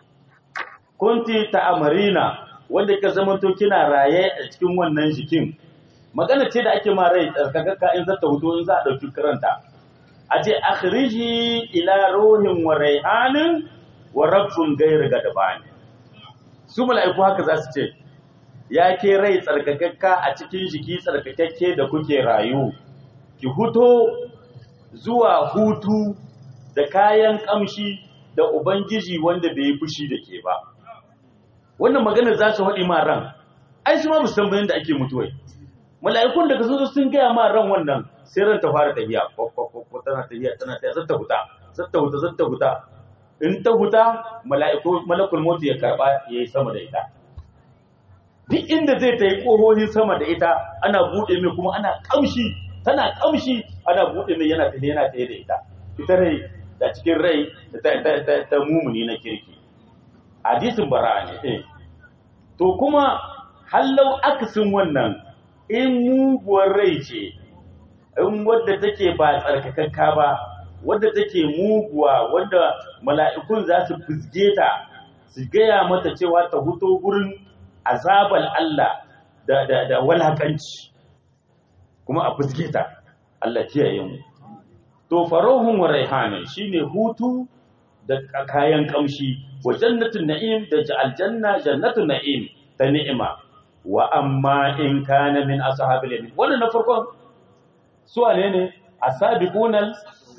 kunti ta amarina wanda ka zamanto kina raye a cikin wannan jikin magana ce da ake ma rai tsarkakakka in zata hutu in za a ɗauki karanta a ce akhriji ila ruhin wa raihanin wa rabbun gairu gadabani su mala'iku haka za su ce ya ke rai tsarkakakka a cikin jiki tsarkakakke da kuke rayu ki huto zuwa hutu da kayan kamshi da ubangiji wanda bai yi fushi da ke ba wannan maganar za su haɗi ma ran ai su ma musamman bayan da ake mutuwai mala'ikun da ka zo sun gaya ma ran wannan sai ran ta fara tafiya ko tana tafiya tana tafiya zata huta zata huta zata huta in ta huta mala'iku malakul mautu ya karba yayi sama da ita duk inda zai ta yi ƙohohin sama da ita ana buɗe mai kuma ana kamshi tana kamshi ana buɗe mai yana tafiya yana tafiya da ita ita rai da cikin rai ta mumuni na kirki hadisin bara'a ne eh to kuma hallau akasin wannan in muguwar rai ce in wadda take ba tsarkakakka ba wadda take muguwa wadda mala'ikun za su fizge ta su gaya mata cewa ta huto gurin azabal Allah da, da, da walakanci kuma a fizge ta Allah kiyaye mu to farahun wa raihanin shine hutu da kayan kamshi wa jannatin na'im da aljanna jannatun na'im ta ni'ima wa amma in kana min ashabil yamin wannan na farkon su ne ne asabiqunal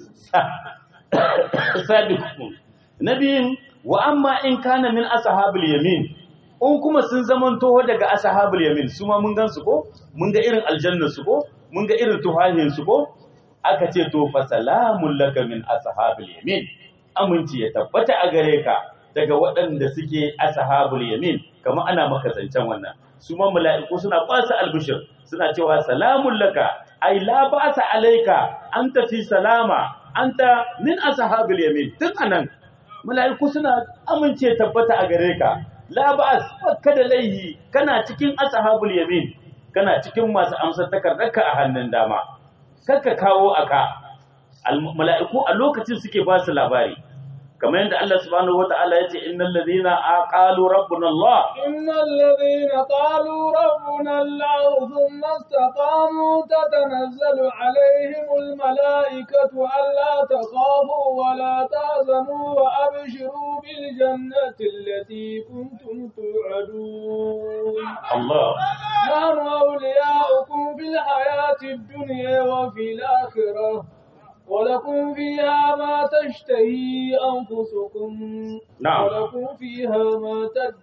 sabiqun nabiyin wa amma in kana min ashabil yamin in kuma sun zaman toho daga ashabul yamin su ma mun gansu ko mun ga irin aljanna su ko mun ga irin tuhahin su ko aka ce to fa salamun laka min ashabil yamin aminci ya tabbata a gare ka daga waɗanda suke ashabul yamin kamar ana maka zancen wannan su ma mala'iku suna kwasa albishir suna cewa salamun laka ai la ba'sa alayka anta fi salama anta min ashabul yamin tun anan mala'iku suna amince tabbata a gare ka la ba'as baka da laihi kana cikin ashabul yamin kana cikin masu amsar takardarka a hannun dama kakka kawo aka mala'iku a lokacin suke ba su labari kamar yadda Allah subhanahu wata'ala ya ce innal ladhina aqalu rabbuna Allah innal ladhina qalu rabbuna Allah thumma istaqamu tatanazzalu alaihimul malaikatu alla takhafu wa la tahzanu wa abshiru bil jannati allati kuntum tu'adun Allah نحن أولياؤكم في الحياة الدنيا وفي الآخرة ولكم فيها ما تشتهي أنفسكم نعم. ولكم فيها ما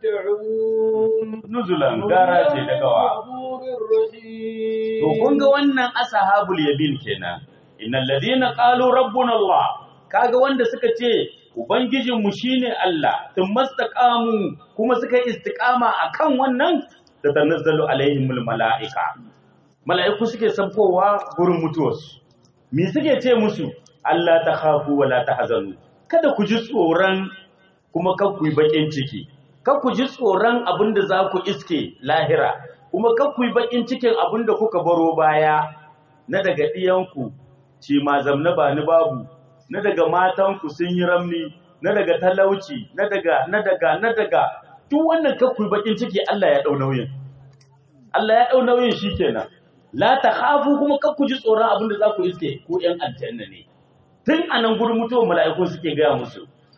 تدعون nuzulan gara ce daga wa غفور رحيم To kun ga wannan ashabul yamin kenan. Innal ladina qalu rabbuna Allah. Kaga wanda suka ce ubangijin mu shine Allah, mastaqamu kuma suka yi istiqama akan wannan da tanazzalu alaihimul malaika. Mala'iku suke sabkowa gurin mutuwarsu. Me suke ce musu? Allah ta khafu wa la tahzanu. Kada ku ji tsoron kuma kar ku yi bakin ciki. Kar ku ji tsoron abin da za ku iske lahira. kuma kan ku yi bakin cikin abin da kuka baro baya na daga ɗiyanku ci ma zamna ba ni babu na daga matanku sun yi ramni na daga talauci na daga na daga na daga duk wannan kan ku yi bakin ciki Allah ya ɗau nauyin Allah ya ɗau nauyin shikenan la ta khafu kuma kan ku ji tsoron abin da za ku iske ku ƴan aljanna ne tun a nan gurin mutuwar mala'iku suke gaya musu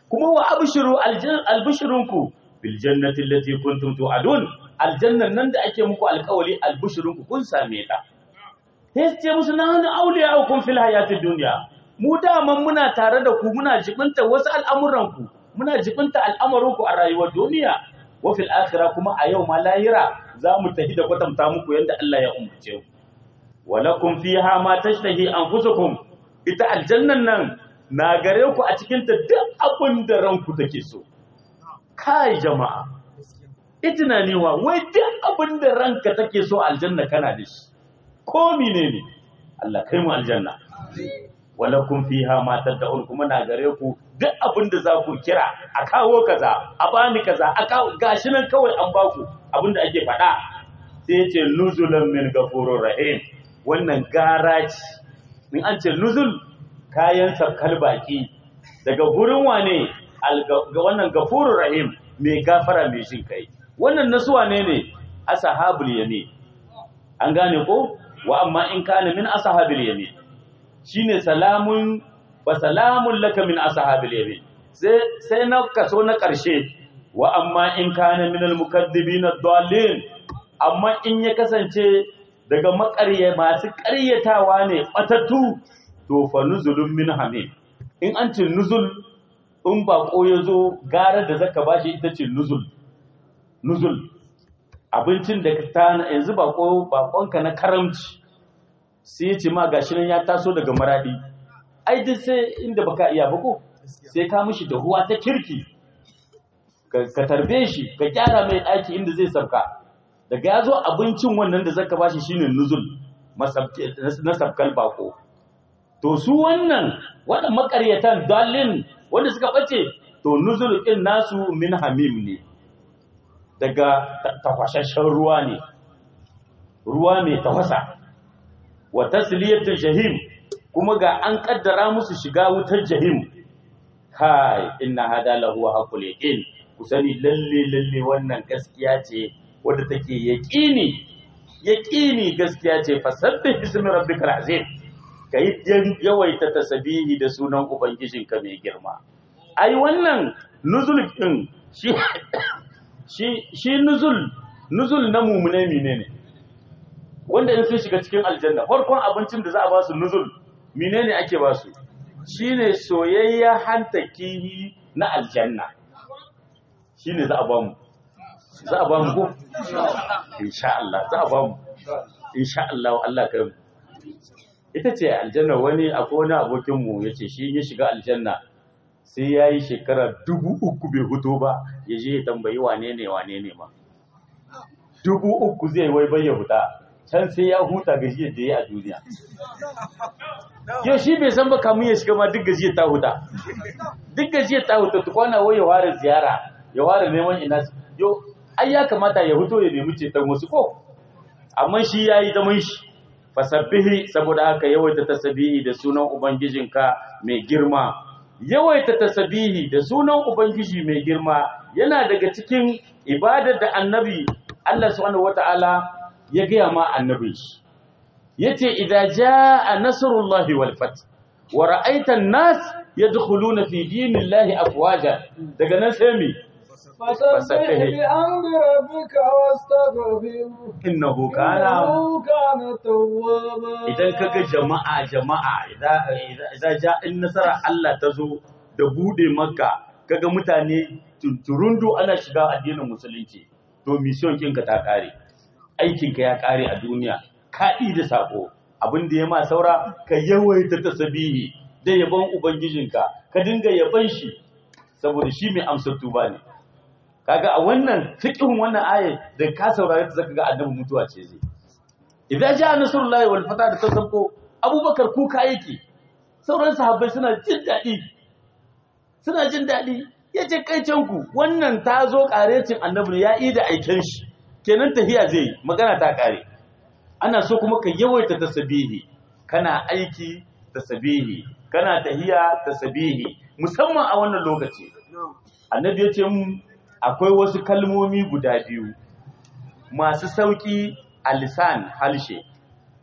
kuma wa abshiru albishirunku bil jannati allati kuntum tu'adun aljannan nan da ake muku alƙawari albishirunku kun same ta sai ce musu na hana auliya'ukum fil hayatid dunya mu daman muna tare da ku muna jibinta wasu al'amuranku muna jibinta al'amarinku a rayuwar duniya wa fil akhirah kuma a yau ma lahira za mu tafi da kwatanta muku yadda Allah ya umurce ku walakum fiha ma tashtahi anfusukum ita aljannan nan na gare ku a cikin ta duk abin da ranku take so kai jama'a itina ne wa wai duk abin da ranka take so aljanna kana da shi ko menene Allah kai mu aljanna walakum fiha ma tad'un kuma na gare ku duk abin da za ku kira a kawo kaza a bani kaza a kawo gashi nan kawai an baku abin da ake faɗa sai ya ce nuzulan min gafurur rahim wannan gara ce in an ce nuzul kayan sabkal baki daga gurin wane ga wannan gafurur rahim mai gafara mai shin kai wannan nasu wane ne ashabul yamin an gane ko wa amma in kana min ashabil yamin shine salamun wa salamun laka min ashabil yamin sai sai na kaso na karshe wa amma in kana min al mukaddibin ad-dallin amma in ya kasance daga makarye masu ƙaryatawa ne batattu to fa nuzulun min hamim in an ce nuzul in bako ya zo gara da zaka bashi ita ce nuzul nuzul abincin da ka tana yanzu bako bakonka na karamci sai ya ce ma gashi nan ya taso daga maradi ai duk sai inda baka iya ba ko sai ka mishi da huwa ta kirki ka tarbe shi ka gyara mai daki inda zai sabka daga ya zo abincin wannan da zaka bashi shine nuzul na sabkal bako to su wannan waɗanda makaryatan dalin wanda suka ɓace to nuzul ɗin nasu min hamim ne daga tafashashen ruwa ne ruwa mai tafasa wa tasliyatul jahim kuma ga an kaddara musu shiga wutar jahim kai inna hada lahu haqqul yaqin ku sani lalle lalle wannan gaskiya ce wadda take yaqini yaqini gaskiya ce fasabbih bismi rabbikal azim kai yawaita tasbihi da sunan ubangijinka mai girma ai wannan nuzul din shi shi shi nuzul nuzul na mumune menene wanda in sun shiga cikin aljanna farkon abincin da za a ba su nuzul menene ake ba su shine soyayya hanta kihi na aljanna shine za a ba mu za a ba mu ko insha Allah za a ba mu insha Allah Allah kai mu ita ce aljanna wani akwai wani abokin mu yace shi ya shiga aljanna sai ya yi shekara dubu uku bai fito ba ya je ya tambayi wane ne wane ne ma dubu uku zai wai bai ya fita can sai ya huta gajiyar da ya a duniya yau shi bai san ba kamun ya shiga ma duk gajiyar ta huta duk gajiyar ta huta tukwana wai ya ware ziyara ya ware neman ina yau ai ya kamata ya fito ya nemi ceton wasu ko amma shi ya yi zaman shi fasabbihi saboda haka yawaita tasbihi da sunan ubangijinka mai girma yawaita tasbihi da sunan ubangiji mai girma yana daga cikin ibadar da annabi Allah subhanahu wataala ya gaya ma annabin shi yace idza jaa nasrullahi wal fath wa ra'aita an-nas yadkhuluna fi dinillahi afwaja daga nan sai mi فسبح بحمد ربك واستغفره innahu kana إنه كان توابا idan kaga jama'a jama'a idan ja in nasara Allah ta zo da bude makka kaga mutane tunturundu ana shiga addinin musulunci to mission kinka ta kare aikinka ya kare a duniya ka da sako abin da ya ma saura ka yawaita tasbihi da yabon ubangijinka ka dinga yaban shi saboda shi mai amsar tuba ne kaga a wannan fiqhin wannan ayat da ka saurare ta zaka ga annabi mutuwa ce zai idza jaa nasrullahi wal fatah da tasabko abubakar kuka yake sauran sahabbai suna jin dadi suna jin dadi yace kai ku wannan ta zo karecin annabi ne ya yi da aiken shi kenan tahiya zai yi, magana ta kare ana so kuma ka yawaita tasbihi kana aiki tasbihi kana tahiya tasbihi musamman a wannan lokaci annabi ya ce mu akwai wasu kalmomi guda biyu masu sauki a lisan halshe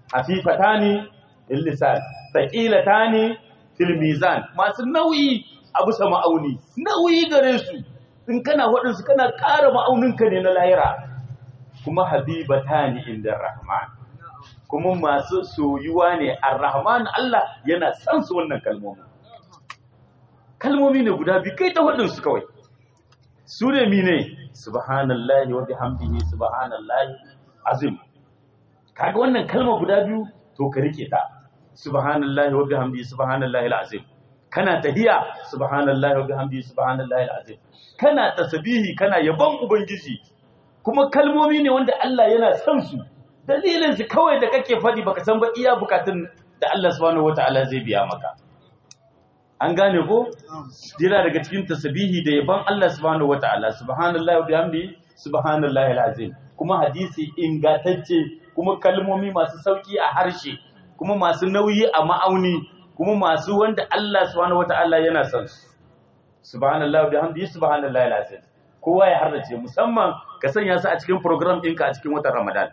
hafifatani lil lisan thaqilatani fil mizan masu nauyi a bisa ma'auni nauyi gare su in kana waɗansu kana ƙara ma'auninka ne na lahira kuma habibatani inda rahman kuma masu soyuwa ne ar-rahman Allah yana san su wannan kalmomi kalmomi ne guda biyu kai ta hudun su kawai su ne mine subhanallahi wa bihamdihi subhanallahi azim kaga wannan kalma guda biyu to ka rike ta subhanallahi wa bihamdihi subhanallahi alazim kana tahiya subhanallahi wa bihamdihi subhanallahi alazim kana tasbihi kana yabon ubangiji kuma kalmomi ne wanda Allah yana son su dalilin su kawai da kake faɗi baka san ba iya bukatun da Allah subhanahu wataala zai biya maka an gane ko jira daga cikin tasbihi da yaban Allah subhanahu wataala subhanallahi wa bihamdihi subhanallahi alazim kuma hadisi ingantacce kuma kalmomi masu sauki a harshe kuma masu nauyi a ma'auni kuma masu wanda Allah subhanahu wataala yana son su subhanallahi wa bihamdihi subhanallahi alazim kowa ya harrace musamman ka sanya su a cikin program ɗinka a cikin watan Ramadan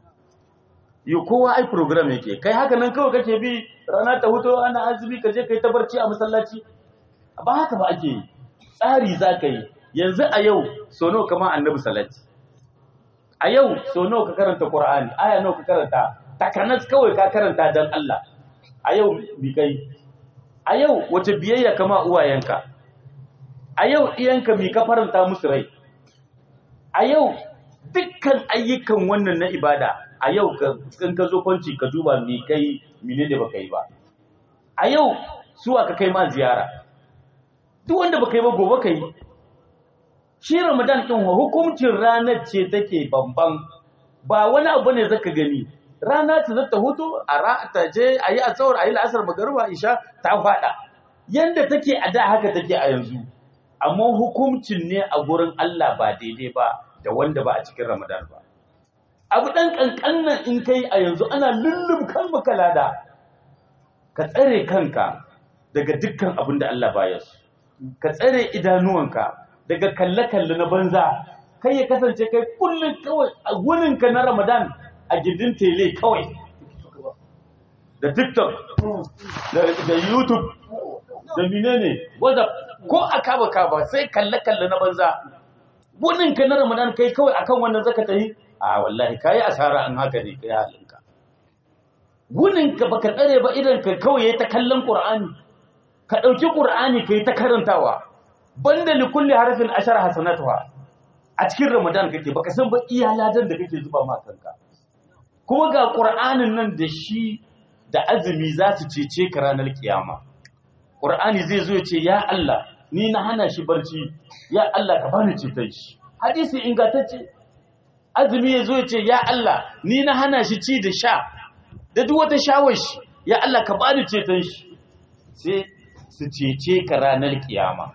yi kowa ai program yake kai haka nan kawai kake bi rana ta huto ana azumi ka je kai ta barci a masallaci ba haka ba ake yi tsari za ka yi yanzu a yau so nawa kama annabi salati a yau so nawa ka karanta qur'ani aya nawa ka karanta takanas kawai ka karanta dan Allah a yau bi kai a yau wace biyayya kama uwayenka a yau iyanka mi ka faranta musu rai a yau dukkan ayyukan wannan na ibada a yau in ka zo kwanci ka duba mi kai mine da baka yi ba a yau suwa ka kai ma ziyara duk wanda baka yi ba gobe ka yi shi ramadan din hukuncin ranar ce take bamban ba wani abu ne zaka gani rana ta zata hutu a ta je a yi asawar a yi la'asar magarba isha ta fada yanda take a da haka take a yanzu amma hukuncin ne a gurin Allah ba daidai ba da wanda ba a cikin ramadan ba abu ɗan ƙanƙannan in kai a yanzu ana lullum kan makalada ka tsare kanka daga dukkan abin da Allah baya su ka tsare idanuwanka daga kalle-kalle na banza kai ya kasance kai kullum kawai a wurinka na ramadan a gindin tele kawai da tiktok da youtube da menene whatsapp ko a kaba kaba sai kalle-kalle na banza wurinka na ramadan kai kawai akan wannan zaka tafi a wallahi kayi asara an haka ne kai halinka guninka baka tsare ba idan ka kawai ta kallon qur'ani ka dauki qur'ani kai ta karantawa banda li kulli harfin ashar hasanatuha a cikin ramadan kake baka san ba iya ladan da kake zuba ma kanka kuma ga qur'anin nan da shi da azumi za su cece ka ranar kiyama qur'ani zai zo ya ce ya Allah ni na hana shi barci ya Allah ka bani ceton shi hadisi ingantacce azumi ya zo ya ce ya Allah ni na hana shi ci da sha da duk wata shawar shi ya Allah ka bani ceton shi sai su cece ka ranar kiyama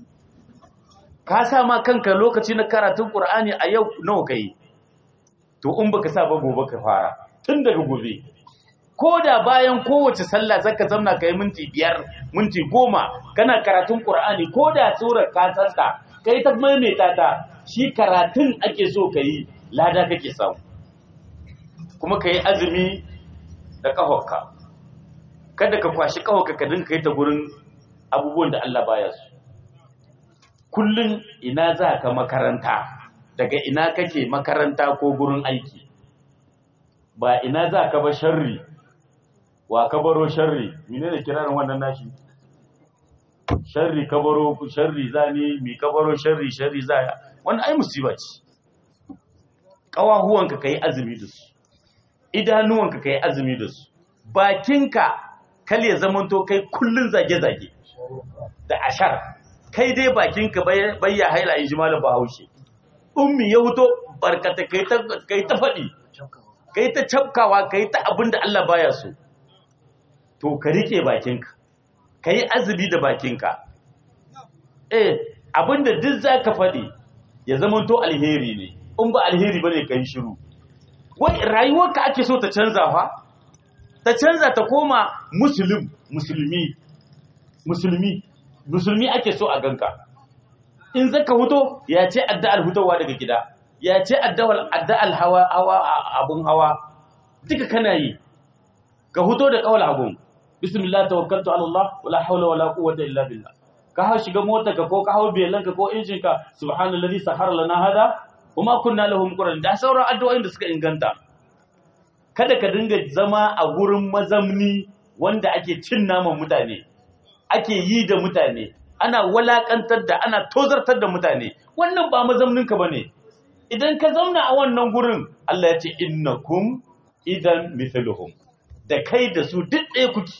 ka sa ma kanka lokaci na karatun Qur'ani a yau nawa kai to in baka sa ba gobe ka fara tun daga gobe ko da bayan kowace sallah zaka zamna kai minti biyar minti goma kana karatun Qur'ani ko da surar ka santa kai ta maimaita ta shi karatun ake so ka yi lada kake samu kuma ka yi azumi da ƙahonka kada ka kwashi ƙahonka ka dinka yi ta gurin abubuwan da Allah baya su kullum ina za ka makaranta daga ina kake makaranta ko gurin aiki ba ina za ka ba sharri wa ka baro sharri mine da kirarin wannan nashi sharri ka baro sharri zani mi ka baro sharri sharri zaya wannan ai musiba ce ƙawahuwanka ka yi azumi da su idanuwanka ka yi azumi da su bakinka kal ya zamanto kai kullun zage-zage da ashar kai dai bakinka bai ya haila in ji malam bahaushe ummi ya huto barkata kai ta faɗi kai ta cafkawa kai ta abin da Allah baya so to ka rike bakinka ka yi azumi da bakinka eh abin da duk za ka faɗi ya zamanto alheri ne in ba alheri bane kai shiru wai rayuwarka ake so ta canza fa ta canza ta koma muslim musulmi musulmi musulmi ake so a ganka in zaka huto ya ce addu'ar hutowa daga gida ya ce addu'ar addu'ar hawa hawa abun hawa duka kana yi ka huto da kawal abun bismillah tawakkaltu ala Allah wala hawla wala quwwata illa billah ka hau shiga motarka ko ka hau belanka ko injinka subhanallazi sahara lana hada kuma kunna lahu muqrin da sauran addu'o'in da suka inganta kada ka dinga zama a gurin mazamni wanda ake cin naman mutane ake yi da mutane ana walakantar da ana tozartar da mutane wannan ba mazamninka bane idan ka zauna a wannan gurin Allah ya ce innakum idan mithluhum da kai da su duk ɗaya kuke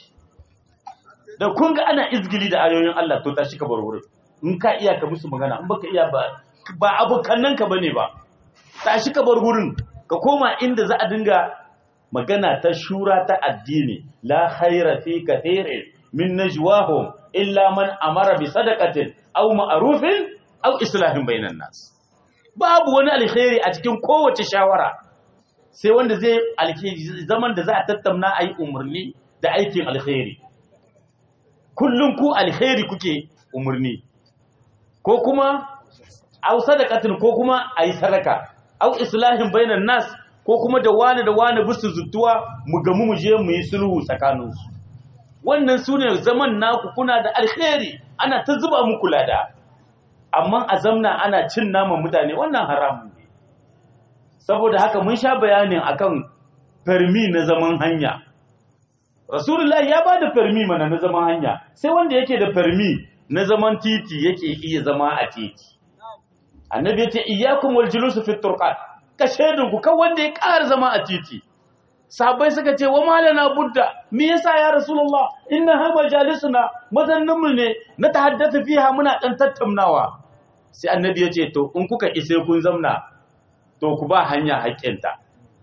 da kun ga ana izgili da ayoyin Allah to tashi ka bar wurin in ka iya ka musu magana in baka iya ba ba abokannan ka bane ba tashi ka bar wurin ka koma inda za a dinga magana ta shura ta addini la khaira fi kathirin min najwahum illa man amara bi sadaqatin aw ma'rufin aw islahin bainan nas babu wani alkhairi a cikin kowace shawara sai wanda zai alkhairi zaman da za a tattauna ayi umarni da aikin alkhairi kullum ku alkhairi kuke umarni ko kuma au sadaqatin ko kuma ayi sadaka au islahin bainan nas ko kuma da wani da wani bisu zutuwa mu gamu mu je mu yi sulhu tsakaninsu wannan sune zaman naku kuna da alkhairi ana ta zuba muku lada amma a zamna ana cin naman mutane wannan haramun ne saboda haka mun sha bayanin akan farmi na zaman hanya Rasulullah ya ba da farmi mana na zaman hanya sai wanda yake da farmi na zaman titi yake iya zama a titi annabi ya ce iyyakum wal julusu fi turqat ka shedin ku kan wanda ya ƙara zama a titi sahabbai suka ce wa malana budda me yasa ya rasulullah inna ha majalisuna mazannin mu ne na tahaddatha fiha muna dan tattaunawa sai annabi ya ce to in kuka ise kun zamna to ku ba hanya haƙƙinta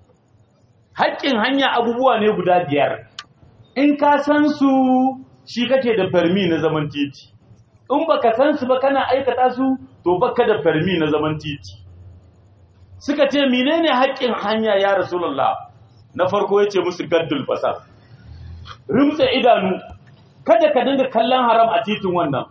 haƙƙin hanya abubuwa ne guda biyar in ka san su shi kake da farmi na zaman titi in baka san su ba kana aikata su to baka da farmi na zaman titi suka ce menene haƙƙin hanya ya rasulullah na farko yace musu gaddul basar rimtsa idanu kada ka dinga kallon haram a titin wannan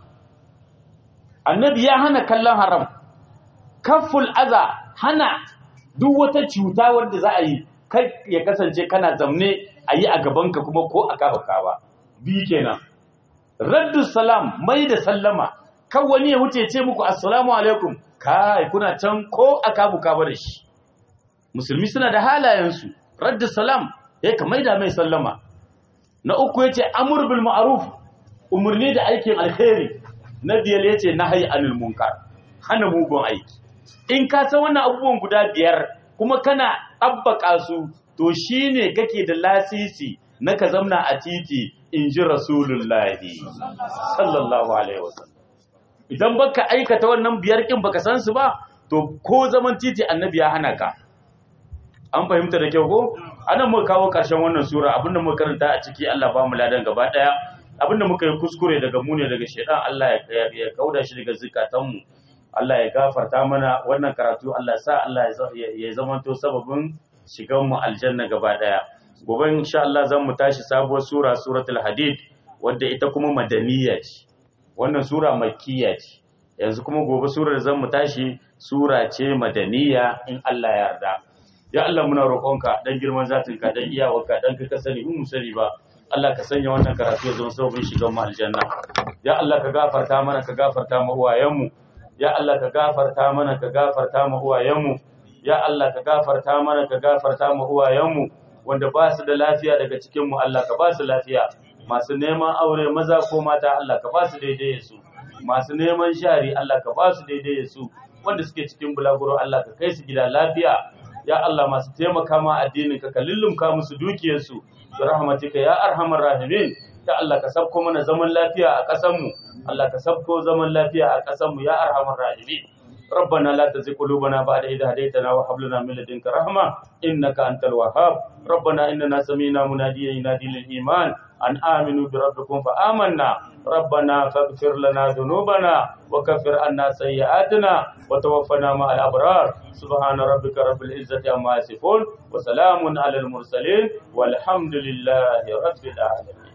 annabi ya hana kallon haram kafful aza hana duk wata cuta wanda za a yi kai ya kasance kana zamne a yi a gabanka kuma ko a kafa ba biyu kenan raddu salam mai da sallama kan wani ya wuce ce muku assalamu alaikum kai kuna can ko a kabu kaba da shi musulmi suna da halayensu raddu salam ya ka mai da mai sallama na uku ya ce amur bil ma'ruf umarni da aikin alkhairi na biyar ya ce nahayi anil munkar hana mugun aiki in ka san wannan abubuwan guda biyar kuma kana ɗabbaka su to shine kake da lasisi na ka zamna a titi in ji rasulullahi sallallahu alaihi wasallam idan baka aikata wannan biyar kin baka san su ba to ko zaman titi annabi ya hana ka an fahimta da kyau ko anan muka kawo karshen wannan sura abinda muka karanta a ciki Allah ba mu ladan gaba daya abinda muka yi kuskure daga mu ne daga shedan Allah ya kauda shi daga zikatanmu Allah ya gafarta mana wannan karatu Allah sa Allah ya zamanto sababin shigan mu aljanna gaba daya gobe insha Allah zan mu tashi sabuwar sura suratul hadid wadda ita kuma madaniya ce wannan sura makkiya ce yanzu kuma gobe surar zan mu tashi sura ce madaniya in Allah ya yarda ya Allah muna roƙonka dan girman zatinka dan iyawarka dan ka sani mu sani ba Allah ka sanya wannan karatu ya zama sababin shigan mu aljanna ya Allah ka gafarta mana ka gafarta mu uwayenmu ya Allah ka gafarta mana ka gafarta mu uwayenmu ya Allah ka gafarta mana ka gafarta mu uwayenmu wanda ba su da lafiya daga cikin mu Allah ka ba su lafiya masu neman aure maza ko mata Allah ka ba su daidai su masu neman shari Allah ka ba su daidai su wanda suke cikin bulaguro Allah ka kai su gida lafiya ya Allah masu taimaka ma addinin ka ka lullumka musu dukiyarsu bi rahmatika ya arhamar rahimin ya Allah ka sabko mana zaman lafiya a ƙasar mu Allah ka sabko zaman lafiya a ƙasar mu ya arhamar rahimin ربنا لا تزغ قلوبنا بعد إذ هديتنا وهب لنا من لدنك رحمة إنك أنت الوهاب ربنا إننا سمينا مناديا ينادي للإيمان أن آمنوا بربكم فآمنا ربنا فاغفر لنا ذنوبنا وكفر عنا سيئاتنا وتوفنا مع الأبرار سبحان ربك رب العزة عما يصفون وسلام على المرسلين والحمد لله رب العالمين